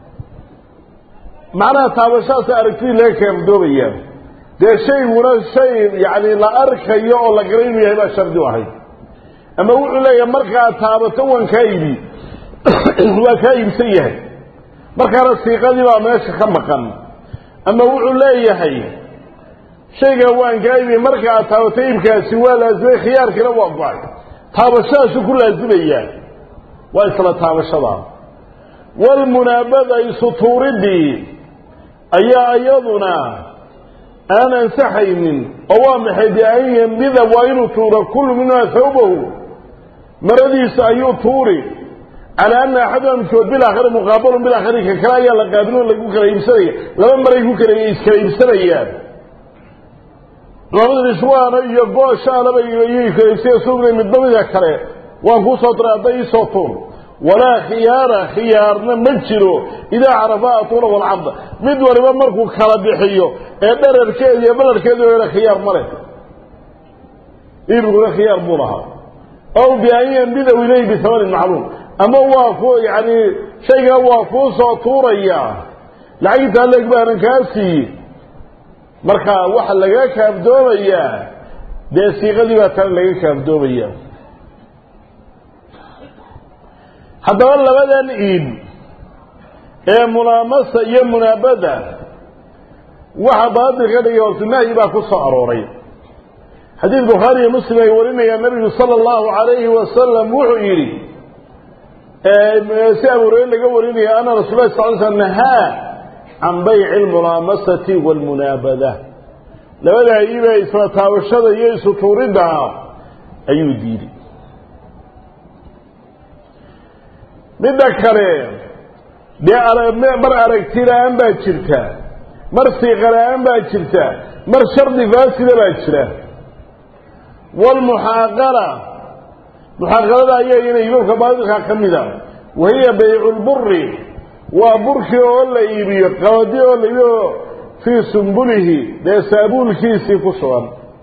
macnaha taabashahaasa aragtidii laga kaafdoobaya dee shayguna shay yacni la arkayo oo la garay inuu yahay baa shardi u ahayd ama wuxuu leeyahay markaad taabato waan kaa iibi waa kaa iibsan yahay markaana siiqadii baa meesha ka maqan ama wuxuu leeyahay shaygaa waan kaa iibi marka aad taabato iibkaasi waa laasimay khiyaarkiina waa go-ay taabashadaasu ku laasimayaa waa isla taabashada walmunaabada isutuuridii ayaa iyaduna aan ansaxaynin oo waa maxay bian yembida waa inuu tuuro kullu minhaa hawbahu maradiisa ayuu tuuri calaa ana axaduma midkood bilaakhari muqaabalun bilaakhari ka kale ayaa la qaabilin lagu kala iibsanaya laba maray ku kala iskala iibsanayaan labada rishwaana iyo gooshaanaba iyay kala iibsaya sugna midba mida kale waan kuu soo diray hadday iisoo tuur walaa khiyaara khiyaarna ma jiro idaa carafa atuula walcabda mid waliba markuu kala bixiyo ee dherarkeeda iyo balarkeeda hela khiyaar ma leh iibkuna khiyaar buu lahaa ow bian yembidaw ilayh bihamanin macluum ama waa ku yani shaygaa waa kuu soo tuuraya lacagtaa leeg baanan kaa siiye marka waxa laga kaafdoomayaa dee siiqadii baa tana laga kaafdoomaya haddaba labadan iib ee mulaamasa iyo munaabada waxa baatil ka dhigay hortunahyi baa ku soo arooray xadiid bukhaari iyo muslim ay warinayaan nabigu sala allahu calayhi wasalam wuxuu yidhi si abuurey laga warinaya ana rasul lah sal sl nahaa can bayci almulaamasati waalmunaabada labadaa iibee isla taabashada iyo isu tuuridda ayuu diiday midda kale dee mar aragti la-aan baa jirta mar siiqa la-aan baa jirta mar shardi faasida baa jira waalmuxaaqala muxaaqalada ayaa iyana iibabka baadilkaa ka mida wahiya baycu lburi waa burkii oo la iibiyo qabadi oo la iibiyo fii sumbulihi dee saabuulkiisii ku sugan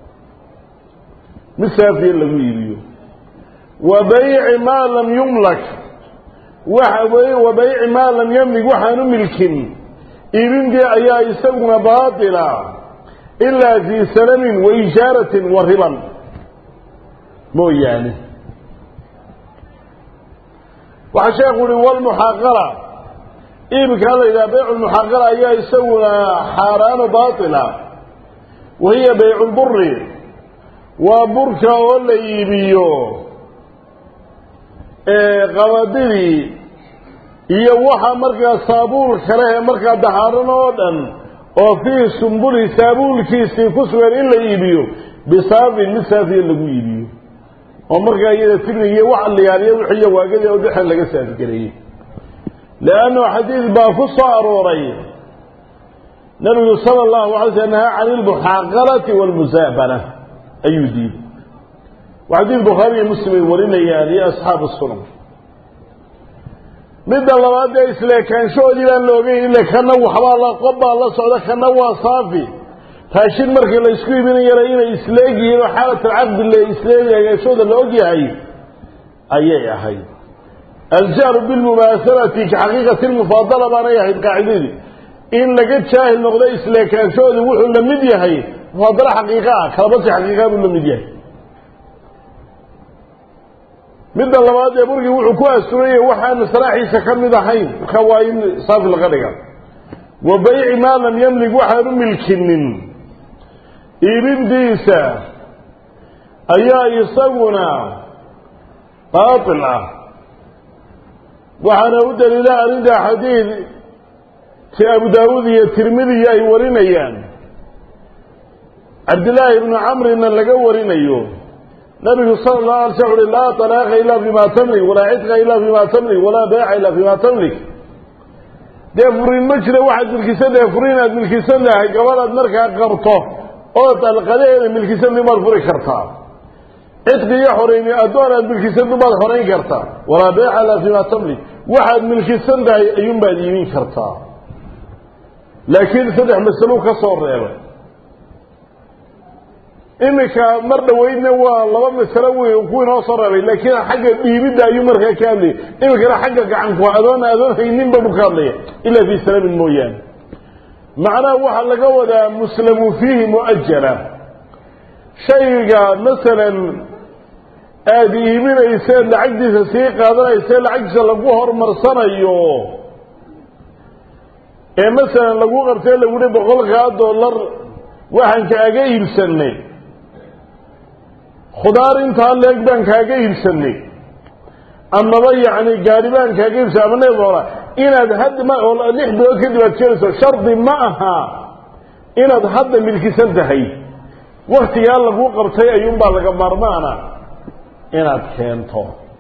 mid saafiya lagu iibiyo wa bayci maa lam yumlak wa bayci maa lam yamlig waxaanu milkin iibintii ayaa isaguna baatila ilaa fii salamin wa ijaaratin wa riban mooyaane waxaa sheekhu uhi walmuxaaqala iibkaa la yidhaha baycu lmuxaaqala ayaa isaguna xaaraano baatila wahiya baycu lburi waa burka oo la iibiyo qabadidii iyo waxa markaa saabuul kale ee markaa daxaaran oo dhan oo fii sumbuli saabuulkiisii ku sugan in la iibiyo bisaafin mid saafiya lagu iibiyo oo markaa iyada tignigiiyo wax liyaaliyo wixiiyo waagadii oo dexan laga saafgareeyey leannu xadiid baa ku soo arooray nabigu sala allahu alay sl nahaa can ilmuxaaqalati waalmusaabana ayuu diiday waa xadiid bukhaari iyo muslim ay warinayaan iyo asxaabu sunan midda labaad dee isleekaanshahoodii baan la ogeyn ile kana waxbaa la qob baa la socda kana waa saafi raashin markii la isku iibinayana inay isleegyihiin oo xaalat alcaqdi le isleegashooda la ogyahay ayay ahayd aljahru bilmumaasalati ka xaqiiqati lmufaadala baanay ahayd qaacidadii in laga jaahil noqdo isleekaanshahoodi wuxuu la mid yahay mufaadalo xaqiiqa ah kalabasi xaqiiqa buu la mid yahay midda labaad ee burgii wuxuu ku asuranyay waxaan saraaxiisa ka mid ahayn marka waa in saafi laga dhiga wa bayci maa lam yamlig waxaan u milkinin iibintiisa ayaa isaguna baatil ah waxaana u daliila arrinta xadiid ti abu daawuud iyo tirmidiya ay warinayaan cabdillaahi ibnu camrina laga warinayo nabigu sala allahu alay sl uhi laa talaaqa ilaa bima tamlik walaa cidqa ilaa bima tamlik walaa beeca ilaa bima tamlik dee furin ma jira waxaad milkisan tahay furin inaad milkisan tahay gabadhaad markaa qabto oo dalqadaheeda milkisan dumaad furi kartaa cidqi iyo xoreyni addoon aad milkisan dumaad xorayn kartaa walaa beeca ilaa bima tamlik waxaad milkisan tahay ayuunbaad iibin kartaa laakiin saddex masalo ka soo reebay iminka mar dhaweydna waa laba masalo wey ku inoo soo reebay laakiin xagga dhiibidda ayuu markaa ka hadlayay iminkana xagga gacanku adoon adoon hayninba buu ka hadlaya ilaa fii salamin mooyaane macnaha waxaa laga wadaa muslamu fiihi mu'ajala shayga masalan aada iibinayseed lacagtiisa sii qaadanayse lacagtiisa lagu horumarsanayo ee masalan lagu qabtee lagu hi boqolkaa dollar waxaan kaaga iibsanay khudaar intaa leeg baan kaaga iibsanay amaba yacni gaari baan kaaga iibsanay ama neef oola inaad hadda ma oo lix bilood kadib aad keenayso shardi ma aha inaad hadda milkisan tahay waktigaa lagu qabtay ayuunbaa laga maarmaana inaad keento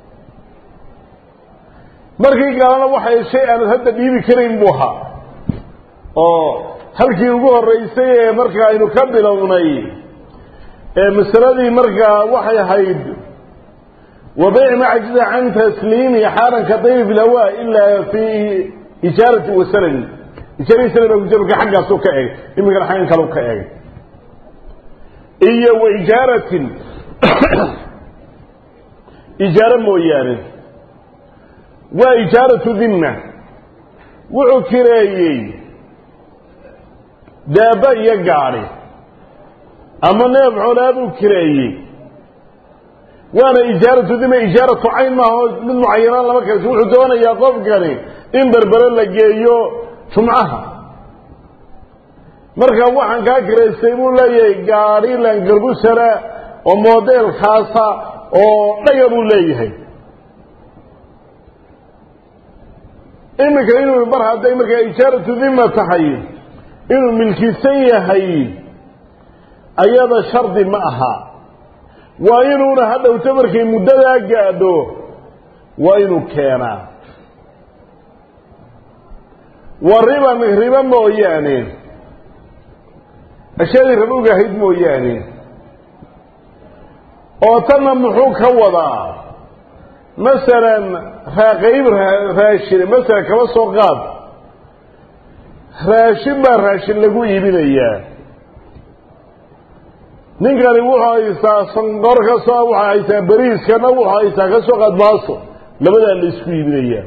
markii galana waxay shay aanad hadda dhiibi karayn buu ahaa oo halkii ugu horreysay ee marka aynu ka bilownay ee masaladii markaa waxay ahayd wa bayci ma cajiza can tasliimi xaaran ka dayri fi lhawaa ilaa fi ijaarati wa salami ijaarati salam baa kujira marka xaggaasuu ka egay iminkana xaggan kalau ka egay iyo wa ijaaratin ijaaro mooyaane waa ijaaratu dimna wuxuu kireeyey daaba iyo gaadhi ama neef xoolaa buu kireeyey waana ijaaratu dima ijaaratu cayn maaha oo mid mucayanaan lama kaleso wuxuu doonayaa qofkani in berbere la geeyo jumcaha marka waxaan kaa kiraystay buu leeyahay gaadhi langarbusara oo modelkaasa oo dhaga buu leeyahay iminka inuu mar hadday markaa ijaaratu dima tahay inuu milkisan yahay ayada shardi ma aha waa inuuna hadhowto markay muddadaa gaadho waa inuu keenaa wa riban riba mooyaane ashyaadii rabowga ahayd mooyaane oo tanna muxuu ka wadaa masalan raaqayb raashine masalan kaba soo qaad raashin baa raashin lagu iibinayaa ninkani wuxuu haystaa sanqor ka soo wuxuu haystaa beriiskana wuxuu haystaa ka soo qaad maaso labadaa la isku iibinayaa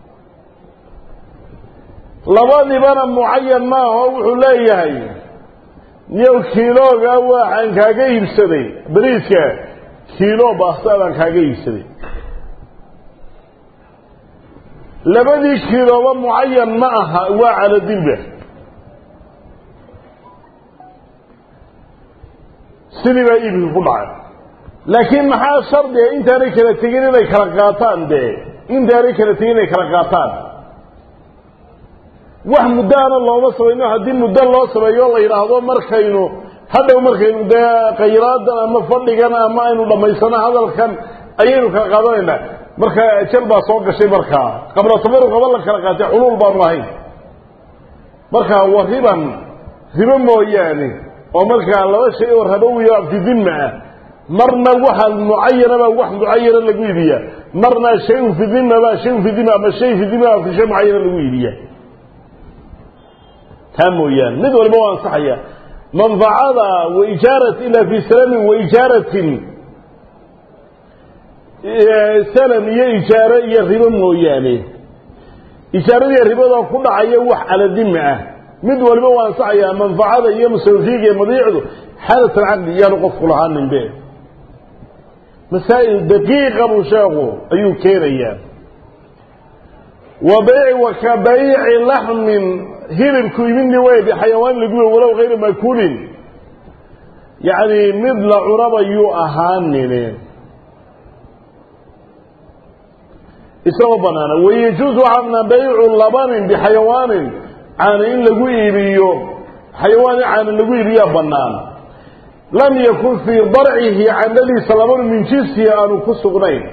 labadibana mucayan maaho wuxuu leeyahay niyow kiilooga waxaan kaaga iibsaday beriiska kiilo baasta baan kaaga iibsaday labadii kiilooba mucayan ma aha waa caladilba sidii baa iibkii ku dhacay laakiin maxaa shardiga intaanay kala tegin inay kala qaataan dee intaanay kala tegin inay kala qaataan wax muddaana looma samayno haddii muddo loo sameeyo la yidhaahdo markaynu hadhow markaynu dee qayraadan ama fadhigan ama aynu dhammaysano hadalkan ayaynu kala qaadanaynaa marka ajal baa soo gashay markaa qabla tabaru qaba la kala qaatay xuluul baanu ahayn markaa wa riban ribo mooyaane oo markaa laba shay oo rabowiyo abtidinma ah marna waxa mucayanaba wax mucayana lagu iibiyaa marna shayun fi dima baa shayun fi dima ama shay fi dima fi shay mucayana lagu iibiyaa taa mooyaane mid walba waa ansaxaya manfacada waijaarat ilaa fi salamin waijaaratin salam iyo ijaaro iyo ribo mooyaane ijaaradiiyo ribadoo ku dhacaya wax caladima ah mid waliba waa ansaxayaa manfacada iyo musawifiiga iyo madiicdu xaalat alcaqdi iyaanu qofku lahaaninbe masaa'il daqiiqa buu sheekhu ayuu keenayaa wa bayci wa ka bayci laxmin hilibku imidni wey bixayawaan laguwe walow hayra makulin yacni mid la cunabayuu ahaanine isagoo banaana wayajuusu waxaa banaan baycu labanin bixayawaanin caana in lagu iibiyo xayawaani caana lagu iibiyaa bannaan lam yakun fii darcihi candhadiisa labanu min jinsihi aanu ku sugnayn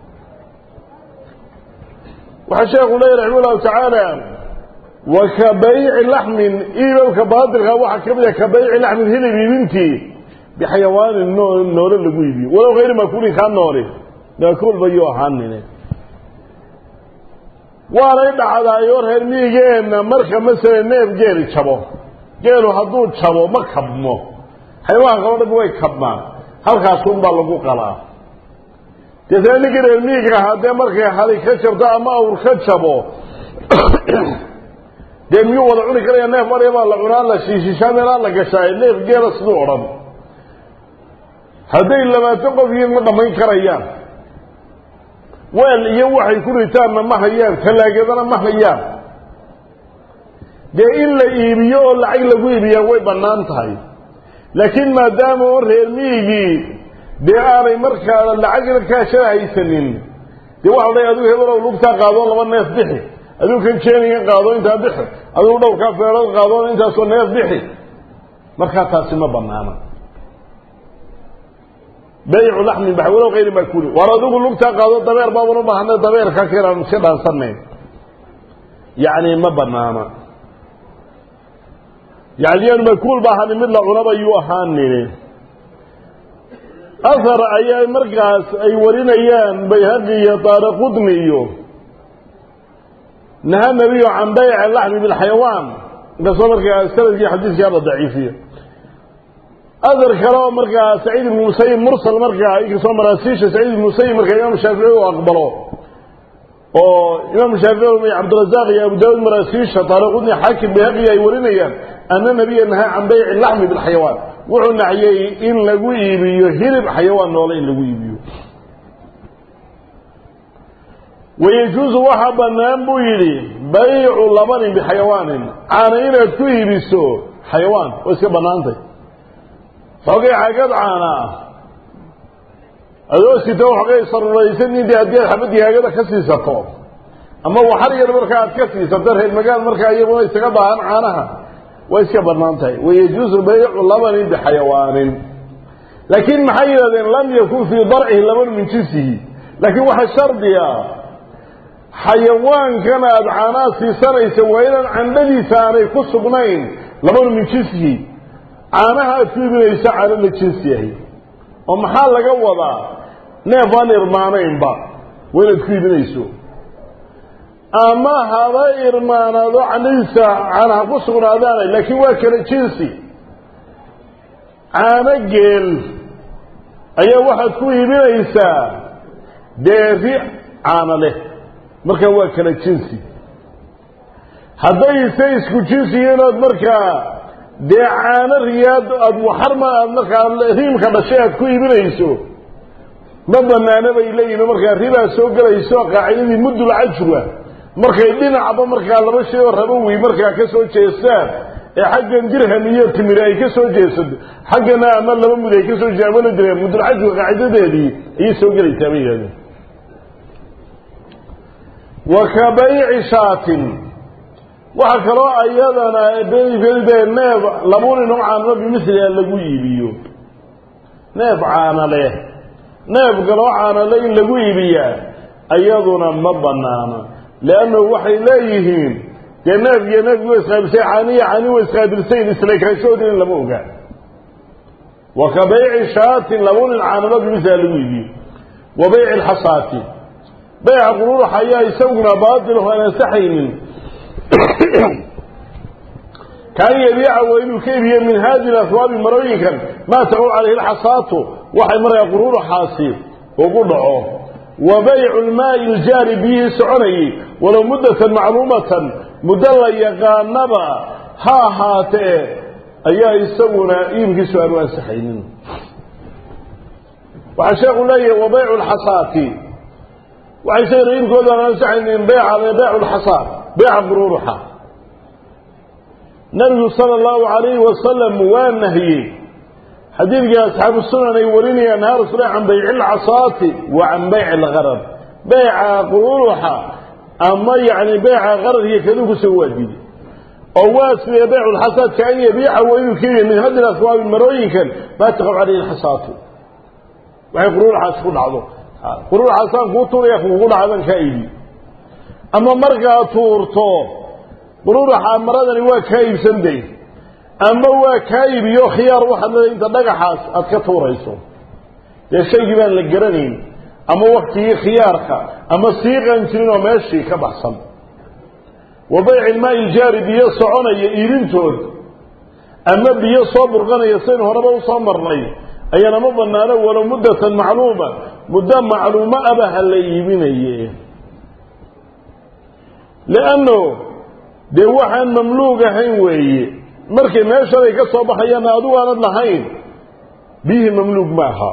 waxaa sheekhu leeya raxima llahu tacaala wa ka bayci laxmin iibabka baatilka waxaa ka mid a ka bayci laxmin hilib iibintii bixayawaanin noole lagu iibiyo walow hayri makuulin kaa noole maakuul bayuu ahaanine waanay dhacdaayo reer miigeenna marka masala neef geeli jabo geelu hadduu jabo ma kabmo xayawaanka o dhan way kabmaan halkaasunbaa lagu qalaa deetna ninkii reer miiga ahaa dee markay hali ka jabto ama awr ka jabo dee miyuu wada cuni karaya neef marya baa la cunaa la shiishishaa meelaa la gashaa neef geela siduu odhan hadday labaatan qof yihiin ma dhammayn karayaan weel iyo waxay ku ritaanna ma hayaan talaagadana ma hayaan dee in la iibiyo oo lacag lagu iibiyaa way bannaan tahay laakiin maadaama oo reer miigii dee aanay markaa lacagna kaashana haysanin dee waxa la adigu hebelow lugtaa qaadoo laba neef bixi adigu kan jeenigan qaado intaa bixi adigu dhowrkaa feerood qaadoo intaasoo neef bixi markaa taasi ma banaana baycu laxmin bax walow hayri makuuli waar adigu lugtaa qaado dabeer baaban u baahana dabeerka keenaan iska dhaansanayn yacni ma banaana yani yaanu makuul ba ahaani mid la cunaba yuu ahaanini ahar ayaa markaas ay warinayaan bayhaqi iyo daara qudni iyo naha nabiyu can bayci laxmi bilxayawaan inkastoo markaa sanadkii xadiiskii la daciifiyo adar kale oo markaa saciid ibnu musayib mursal markaa inkastoo maraasiisha saciid ibnu musayib markaa imaam shaafici u aqbalo oo imaam shaafici cabdirazaaq iyo abu daawud maraasiisha taariqudni xaakim bayhaqi ay warinayaan ana nabiya nahaa can bayci laxmi bilxayawaan wuxuu naxyey in lagu iibiyo hilib xayawaan noole in lagu iibiyo wayajuusu waxaa bannaan buu yidhi baycu labanin bixayawaanin caana inaad ku iibiso xayawaan oo iska bannaantay xoogay xagad caana ah adoo sita xoogay saruraysan intii haddii aad xabad yaagada ka siisato ama waxar yar markaa aad ka siisato reer magaal markaa iyaguna isaga baahan caanaha way iska bannaan tahay wayajuusu baycu labanin bixayawaanin laakiin maxay yidhahdeen lam yakun fii darcihi laban min jinsihi laakiin waxaa shardiga xayawaankan aada caanaha siisanaysa waa inaan candhadiisa aanay ku sugnayn labanu min jinsihi caanaha aad ku iibinayso caano la jinsi yahay oo maxaa laga wadaa neef aan irmaanaynba waa inaad ku iibinayso ama haba irmaanaado candhadiisa caanaha ku sugnaadaanay laakiin waa kala jinsi caano geel ayaa waxaad ku iibinaysaa deeri caano leh markaa waa kala jinsi haddayse isku jinsi yihiinood markaa dee caano riyaad aada waxarma aad markaa riimka dhashay aad ku iibinayso ma banaana bay leeyihin markaa ribaa soo gelayso qaacidadii muddul cajwa markay dhinacba markaa laba shay oo rabowi markaa ka soo jeestaan ee xaggan dirham iyo timiri ay ka soo jeesato xaggana ama laba mud ay ka soo jeestaan wala dirham muddul cajwa qaacidadeedii ayay soo gelaysaa bay yidhahdeen wa ka bayci shaatin waxa kaloo ayadana neef labuni nooc caanalo bimiliha lagu iibiyo neef caana leh neef kaloo caanale in lagu iibiyaa ayaduna ma banaana leannahu waxay leeyihiin dee neef iyo neefki wa isqaabilsay caaniya caani wa isqaabilsayn islakaashoodin lama ogaa wa ka bayci shaatin labunin caanalo bimiliha lagu iibiyo wa bayci lxasaati bayca quruuraxa ayaa isaguna baatilahu aan ansaxaynin kaan yabiica waa inuu ka iibiyo min haadihi aswaabi marooyinkan maa tacuul calayhi lxasaatu waxay markaa quruuraxaasi ugu dhaco wa baycu lmaai iljaari biyihii soconayay walow muddatan macluumatan muddo la yaqaanaba ha ahaatee ayaa isaguna iibkiisu aanu ansaxaynin waxaa sheekhu leeyahay wa baycu lxasaati waxay isagana iibkooda aan ansaxaynin beyca beycu lxasaat beyca quruuruxa nabigu sala allahu calayhi wasalam waa nahiyey xadiidkii asxaabu sunan ay warinayaan nahaa rasul can bayci lcasaati wa can bayci lgarad beyca quruuruxa ama yacni beyca qaradkiiyo kadukusa waa diiday oo waa sidee beycu lxasaadka an yabiica waa inuu keliya min hadi aswaabi marooyinkan maa taqaw calayhi lxasaatu waxay quruuruxaas ku dhacdo quruuruxaasaan kuu tuuraya kuugu dhacdan kaa iibi ama markaa tuurto quruuraxa maradani waa kaa iibsanday ama waa kaa iibiyo khiyaar waxaad leedahay inta dhagaxaas aad ka tuurayso dee shaygii baan la garanayn ama waktigii khiyaarka ama siiqan jirin oo meeshii ka baxsan wa bayci ilmaai iljaari biyo soconaya iibintood ama biyo soo burqanaya saynu horeba usoo marnay ayaana ma banaano walow muddatan macluuma muddo macluumo aba ha la iibinaye lianno dee waxaan mamluug ahayn weeye markay meeshaday ka soo baxayaanna adigu aanad lahayn biyihii mamluug ma aha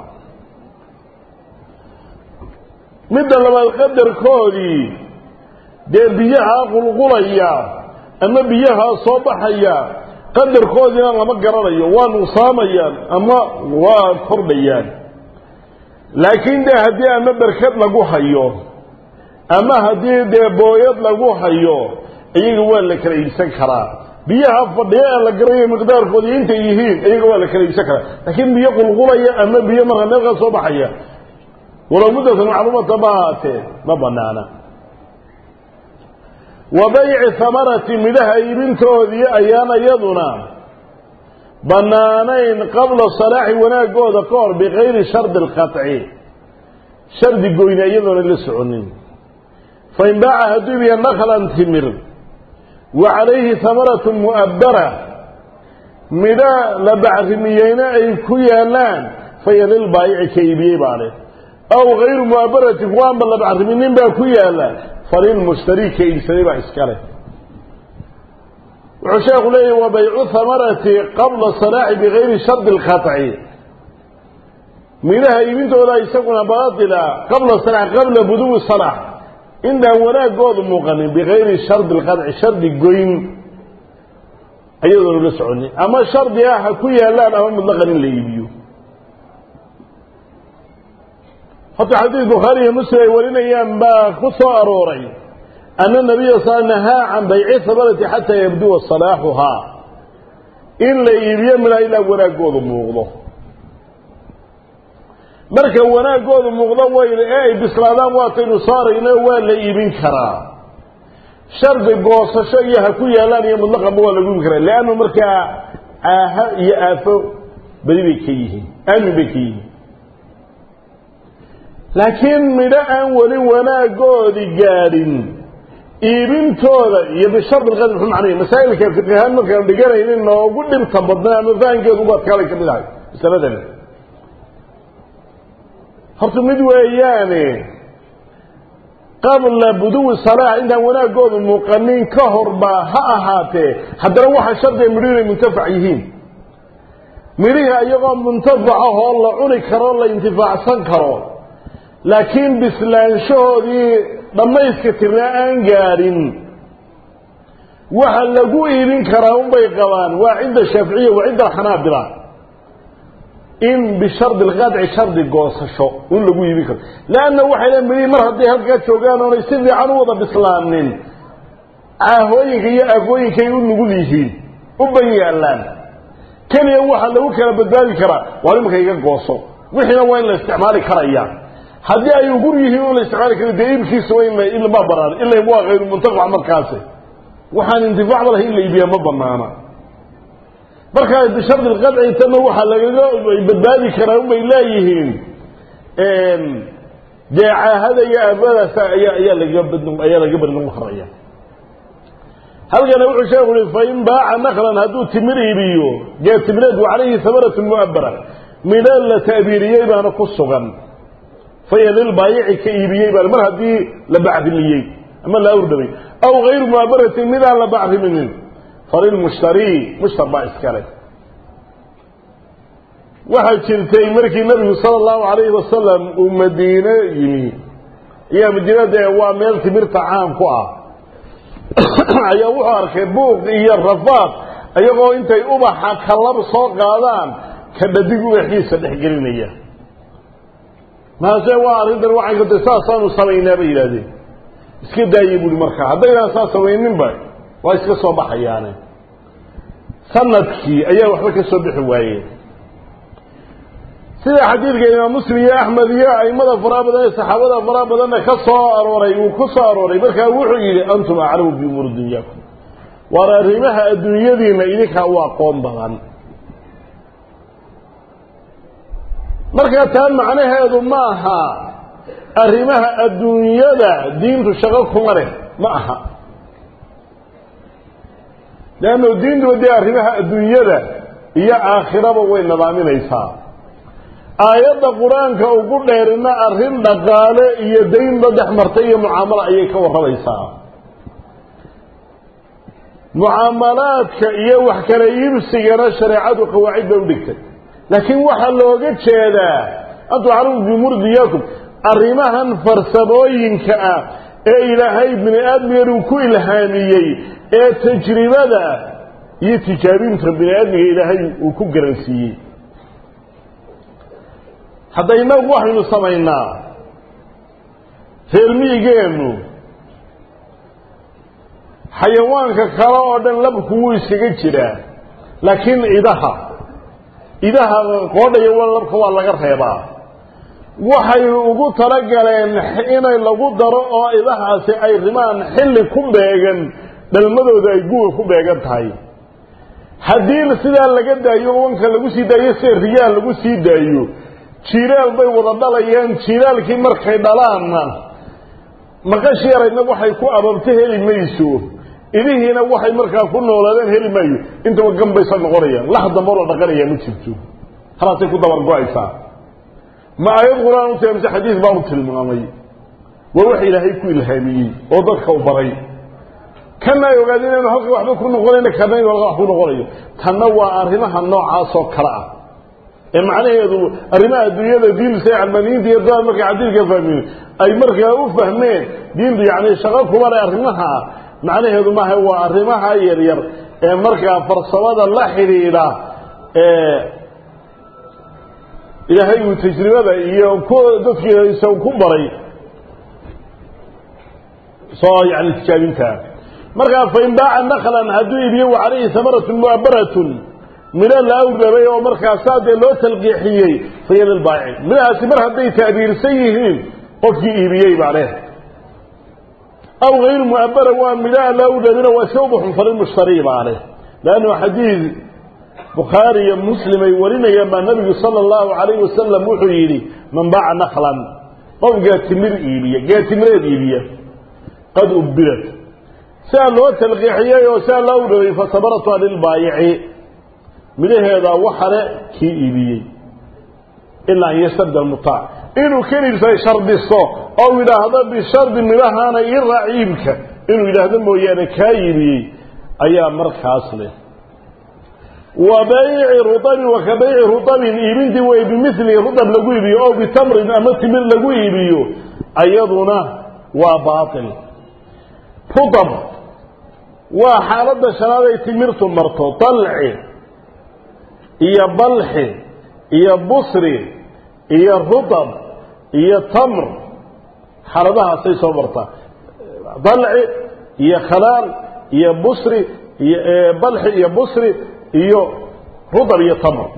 midda labaad qadarkoodii dee biyahaa qulqulaya ama biyahaa soo baxaya qadarkoodiina lama garanayo waa nuqsaamayaan ama waa kordhayaan laakiin dee haddii ama berkad lagu hayo ama haddii dee booyad lagu hayo iyaga waa la kala iibsan karaa biyaha fadhiya ee la garanayo miqdaarkooda intay yihiin iyaga waa la kala iibsan karaa laakiin biyo qulqulaya ama biyo markaa meel ka soo baxaya walow muddatan macluumata ma ahaatee ma banaana wa bayci hamarati midhaha iibintoodii ayaan iyaduna bannaanayn qabla salaaxi wanaagooda ka hor bikayri shardi alqaطci shardi goyne iyadoona la soconin fain baaca hadduu ibiya naklan timir wa calayhi hamaratu mu'abbara midho la bacrimiyeyna ay ku yaalaan faya lilbaayici ka iibiyey baa leh aw hayru mu'abbarati kuwaanba la bacriminin baa ku yaala falilmushtari ka iibsaday baa iska leh wuxuu sheekhu leeyahy wa baycu hamarati qabla salaaxi bigayri shardi alqaطci midhaha iibintooda isaguna baatila qabla salaax qabla buduwi salaax intaan wanaagoodu muuqanin bigayri shardi alqadci shardi goyn ayadoonu la soconin ama shardi ah ha ku yaalaan ama mutlaqan in la iibiyo horta xadiis bukhaari iyo muslim ay warinayaan baa ku soo arooray ana nabiya sal nahaa can bayci hamarati xataa yabduwa salaaxuhaa in la iibiyo midhaha ilaa wanaagoodu muuqdo marka wanaaggoodu muuqdo wayna ee ay bislaadaan waataynu saarayno waa la iibin karaa shardi goosasho iyo ha ku yaalaan iyo mutlaqanba waa lagu iibin karaa leannu markaa aaha iyo aafo beri bay ka yihiin aamin bay ka yihiin laakiin midho aan weli wanaagoodi gaadhin iibintooda iyo bishardi lqadr muxuu macnaya masaa'ilka fiqihaan markaan dhiganaynin noogu dhibta badnaa ama fahankeedu ugu adkaalay ka mid ahay masaladani horta mid weeyaane qabla buduwi salaax intaan wanaaggoodu muuqanin ka horba ha ahaatee haddana waxaa shardiga midho inay muntafac yihiin midhihii iyagoo muntafacahoo la cuni karo la intifaacsan karo laakiin bislaanshahoodii dhammayska tirnaa aan gaadhin waxa lagu iibin karaa unbay qabaan waa cinda shaaficiya wa cinda alxanaabila in bishardi lqadci shardi goosasho in lagu iibin karo leanna waxay le midhihi mar hadday halkaa joogaan oonay si fiican u wada bislaanin caahooyinka iyo aafooyinkay u nugul yihiin u ban yaallaan keliya waxaa lagu kala badbaadi karaa waa imanka iga gooso wixiina waa in la isticmaali karaya haddii ay ugur yihiin un la isticmaali kara dee iibkiisa waa in ilma banaan ila waa hayru muntafac markaasi waxaan intifaacba lahay in la iibiyaa ma banaana markaa bishardi lqadci tana waxaa lagaga badbaadi karaa unbay leeyihiin dee caahada iyo aafadaas ayaa ayaa lagaga bad ayaa lagaga bari noqon karaya halkana wuxuu sheeku uhi fain baaca naklan hadduu timir iibiyo gee timireed wa calayhi hamaratu mu'abara midho la ta'biiriyey baana ku sugan faya lilbaayici ka iibiyey baa mar haddii la bacrimiyey ama la awrdhamay aw hayru mu'abaratin midaan la bacriminin falilmushtarii mushtar baa iskale waxaa jirtay markii nabigu sala allahu calayhi wasalam uu madiine yimi iyo madiina dee waa meel timirta caan ku ah ayaa wuxuu arkay buuq iyo rafaad iyagoo intay ubaxa kalab soo qaadaan ka dhadig ubaxiisa dhex gelinaya maase waa arrintan waxay kata saasaanu samaynaa bay yidhahdeen iska daayey buuhi markaa haddaynaan saas samayninba waa iska soo baxayaane sanadkii ayaa waxba ka soo bixi waayeen sida xadiidka imaam muslim iyo axmed iyo aimada faraha badan ee saxaabada faraha badanna ka soo arooray uu ku soo arooray markaa wuxuu yidhi antum aclamu bi umuuri dunyaakum waar arrimaha adduunyadiina idinkaa u aqoon badan markaa taa macnaheedu ma aha arrimaha adduunyada diintu shaqo kuma leh ma aha leanno diintuba dee arrimaha adduunyada iyo aakhiraba way nadaaminaysaa aayadda qur-aanka ugu dheerina arrin dhaqaale iyo daynba dhex martay iyo mucaamalo ayay ka warramaysaa mucaamalaadka iyo wax kala iibsigana shareecadu qawaacid bay u dhigtay laakiin waxaa looga jeedaa antu aclamu bimurdiyaakum arrimahan farsamooyinka ah ee ilaahay bini aadmigan uu ku ilhaamiyey ee tajribada iyo tijaabinta bini aadmiga ilaahay uu ku garansiiyey hadda inagu waxaynu samaynaa reermiyigeennu xayawaanka kale oo dhan labku wuu iskaga jiraa laakiin idaha idaha qoodhaya wa labka waa laga reebaa waxaynu ugu talagaleen inay lagu daro oo idahaasi ay rimaan xilli ku beegan dhalmadooda ay guga ku beegan tahay haddii sidaa laga daayo wanka lagu sii daayo sida riyaal lagu sii daayo jiiraal bay wada dhalayaan jiiraalkii markay dhalaanna maqashi yarayna waxay ku ababto heli mayso idihiina waxay markaa ku noolaadeen heli maayo intaba gambaysa noqonayaan lax damboo la dhaqanayaa ma jirto halaasay ku dabar go-aysaa ma aayad qur-aan u tilmaamse xadiis baa u tilmaamay waa wax ilaahay ku ilhaamiyey oo dadka u baray kana ay ogaadeen inaynu halka waxba ku noqonayna kana inu halka wax ku noqonayo tanna waa arrimaha noocaasoo kale ah ee macnaheedu arrimaha adduunyada diinta calmaniinta iyo dad markay xadiidka fahmeen ay markaa u fahmeen diintu yani shaqo kuma leh arrimaha macnaheedu maaha waa arrimaha yaryar ee markaa farsamada la xidhiidha ee ilaahay uu tajribada iyo ku dadkiisa ku baray soo yani tijaabinta markaa fain baaca naklan hadduu iibiyo wa calayhi hamaratun mu'abaratun midho la awrabay oo markaasaa dee loo talqiixiyey faya lilbaayici midhahaasi mar hadday ta'diirsan yihiin qofkii iibiyey baa leh aw hayru mu'abara waa midhaha la awrabina waa iska ubaxun falilmushtari baa leh leannu xadiid bukhaari iyo muslim ay warinayaan baa nabigu sala allahu calayhi wasalam wuxuu yidhi man baaca naklan qof gaatimir iibiya gaatimireed iibiya qad ubbirat siaa loo talqiixiyey oo siaa loo awrabay fasabaratuha lilbaayici midhaheedaa waxale kii iibiyey ilaa an yastabda almutaac inuu keliisa shardisto oo yidhaahdo bishardi midhahaana ii raac iibka inuu yidhaahdo mooyaane kaa iibiyey ayaa markaas leh wa bayci ruabin wa ka bayci ruabin iibintii way bimili rudab lagu iibiyo oo bitamrin ama timir lagu iibiyo ayaduna waa baatil rudab waa xaaladda shanaad ay timirtu marto dalci iyo balxi iyo busri iyo rudab iyo tamr xaaladahaasay soo martaa dalci iyo khalaal iyo busri iyo balxi iyo busri iyo rudab iyo tamr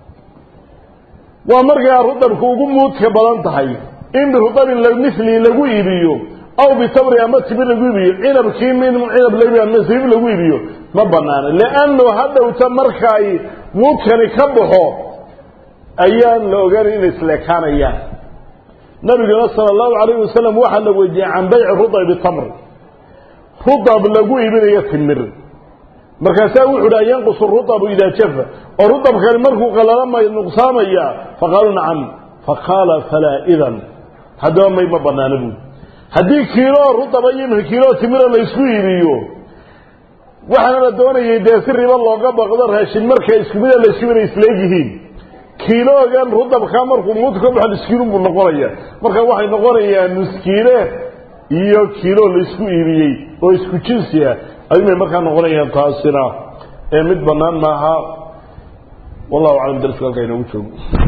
waa markaa rudabku ugu muudka badan tahay in birudabin mili lagu iibiyo aw bitamri ama timir lagu iibiyo cinabkii min cinab lagu ama sabiib lagu iibiyo ma banaana liannu hadhowta markaay muudkani ka baxo ayaan la ogaanay inay isleekaanayaan nabiguna sala allahu calayhi wasalam waxaa la wejiyey can bayci rudab bitamr rudab lagu iibinayo timir markaasaa wuxu uhi an yanqusu rudabu idaa jafa oo rudabkani markuu qalala may nuqsaamaya faqaaluu nacam faqaala falaa idan haddaba may ma banaana buuli haddii kiiloo rudaba iyo imika kiiloo timira la isku iibiyo waxaana la doonayay dee si ribo looga baqdo raashin marka isku mida la isku inay isleegyihiin kiiloogan rudabkaa markuu muudka ka baxo nuskiilun buu noqonaya marka waxay noqonayaan nuskiile iyo kiilo la isku iibiyey oo isku jinsi ah ayuumay markaa noqonayaan taasina ee mid bannaan maaha wallahu aclam darska halkaa inoogu joogo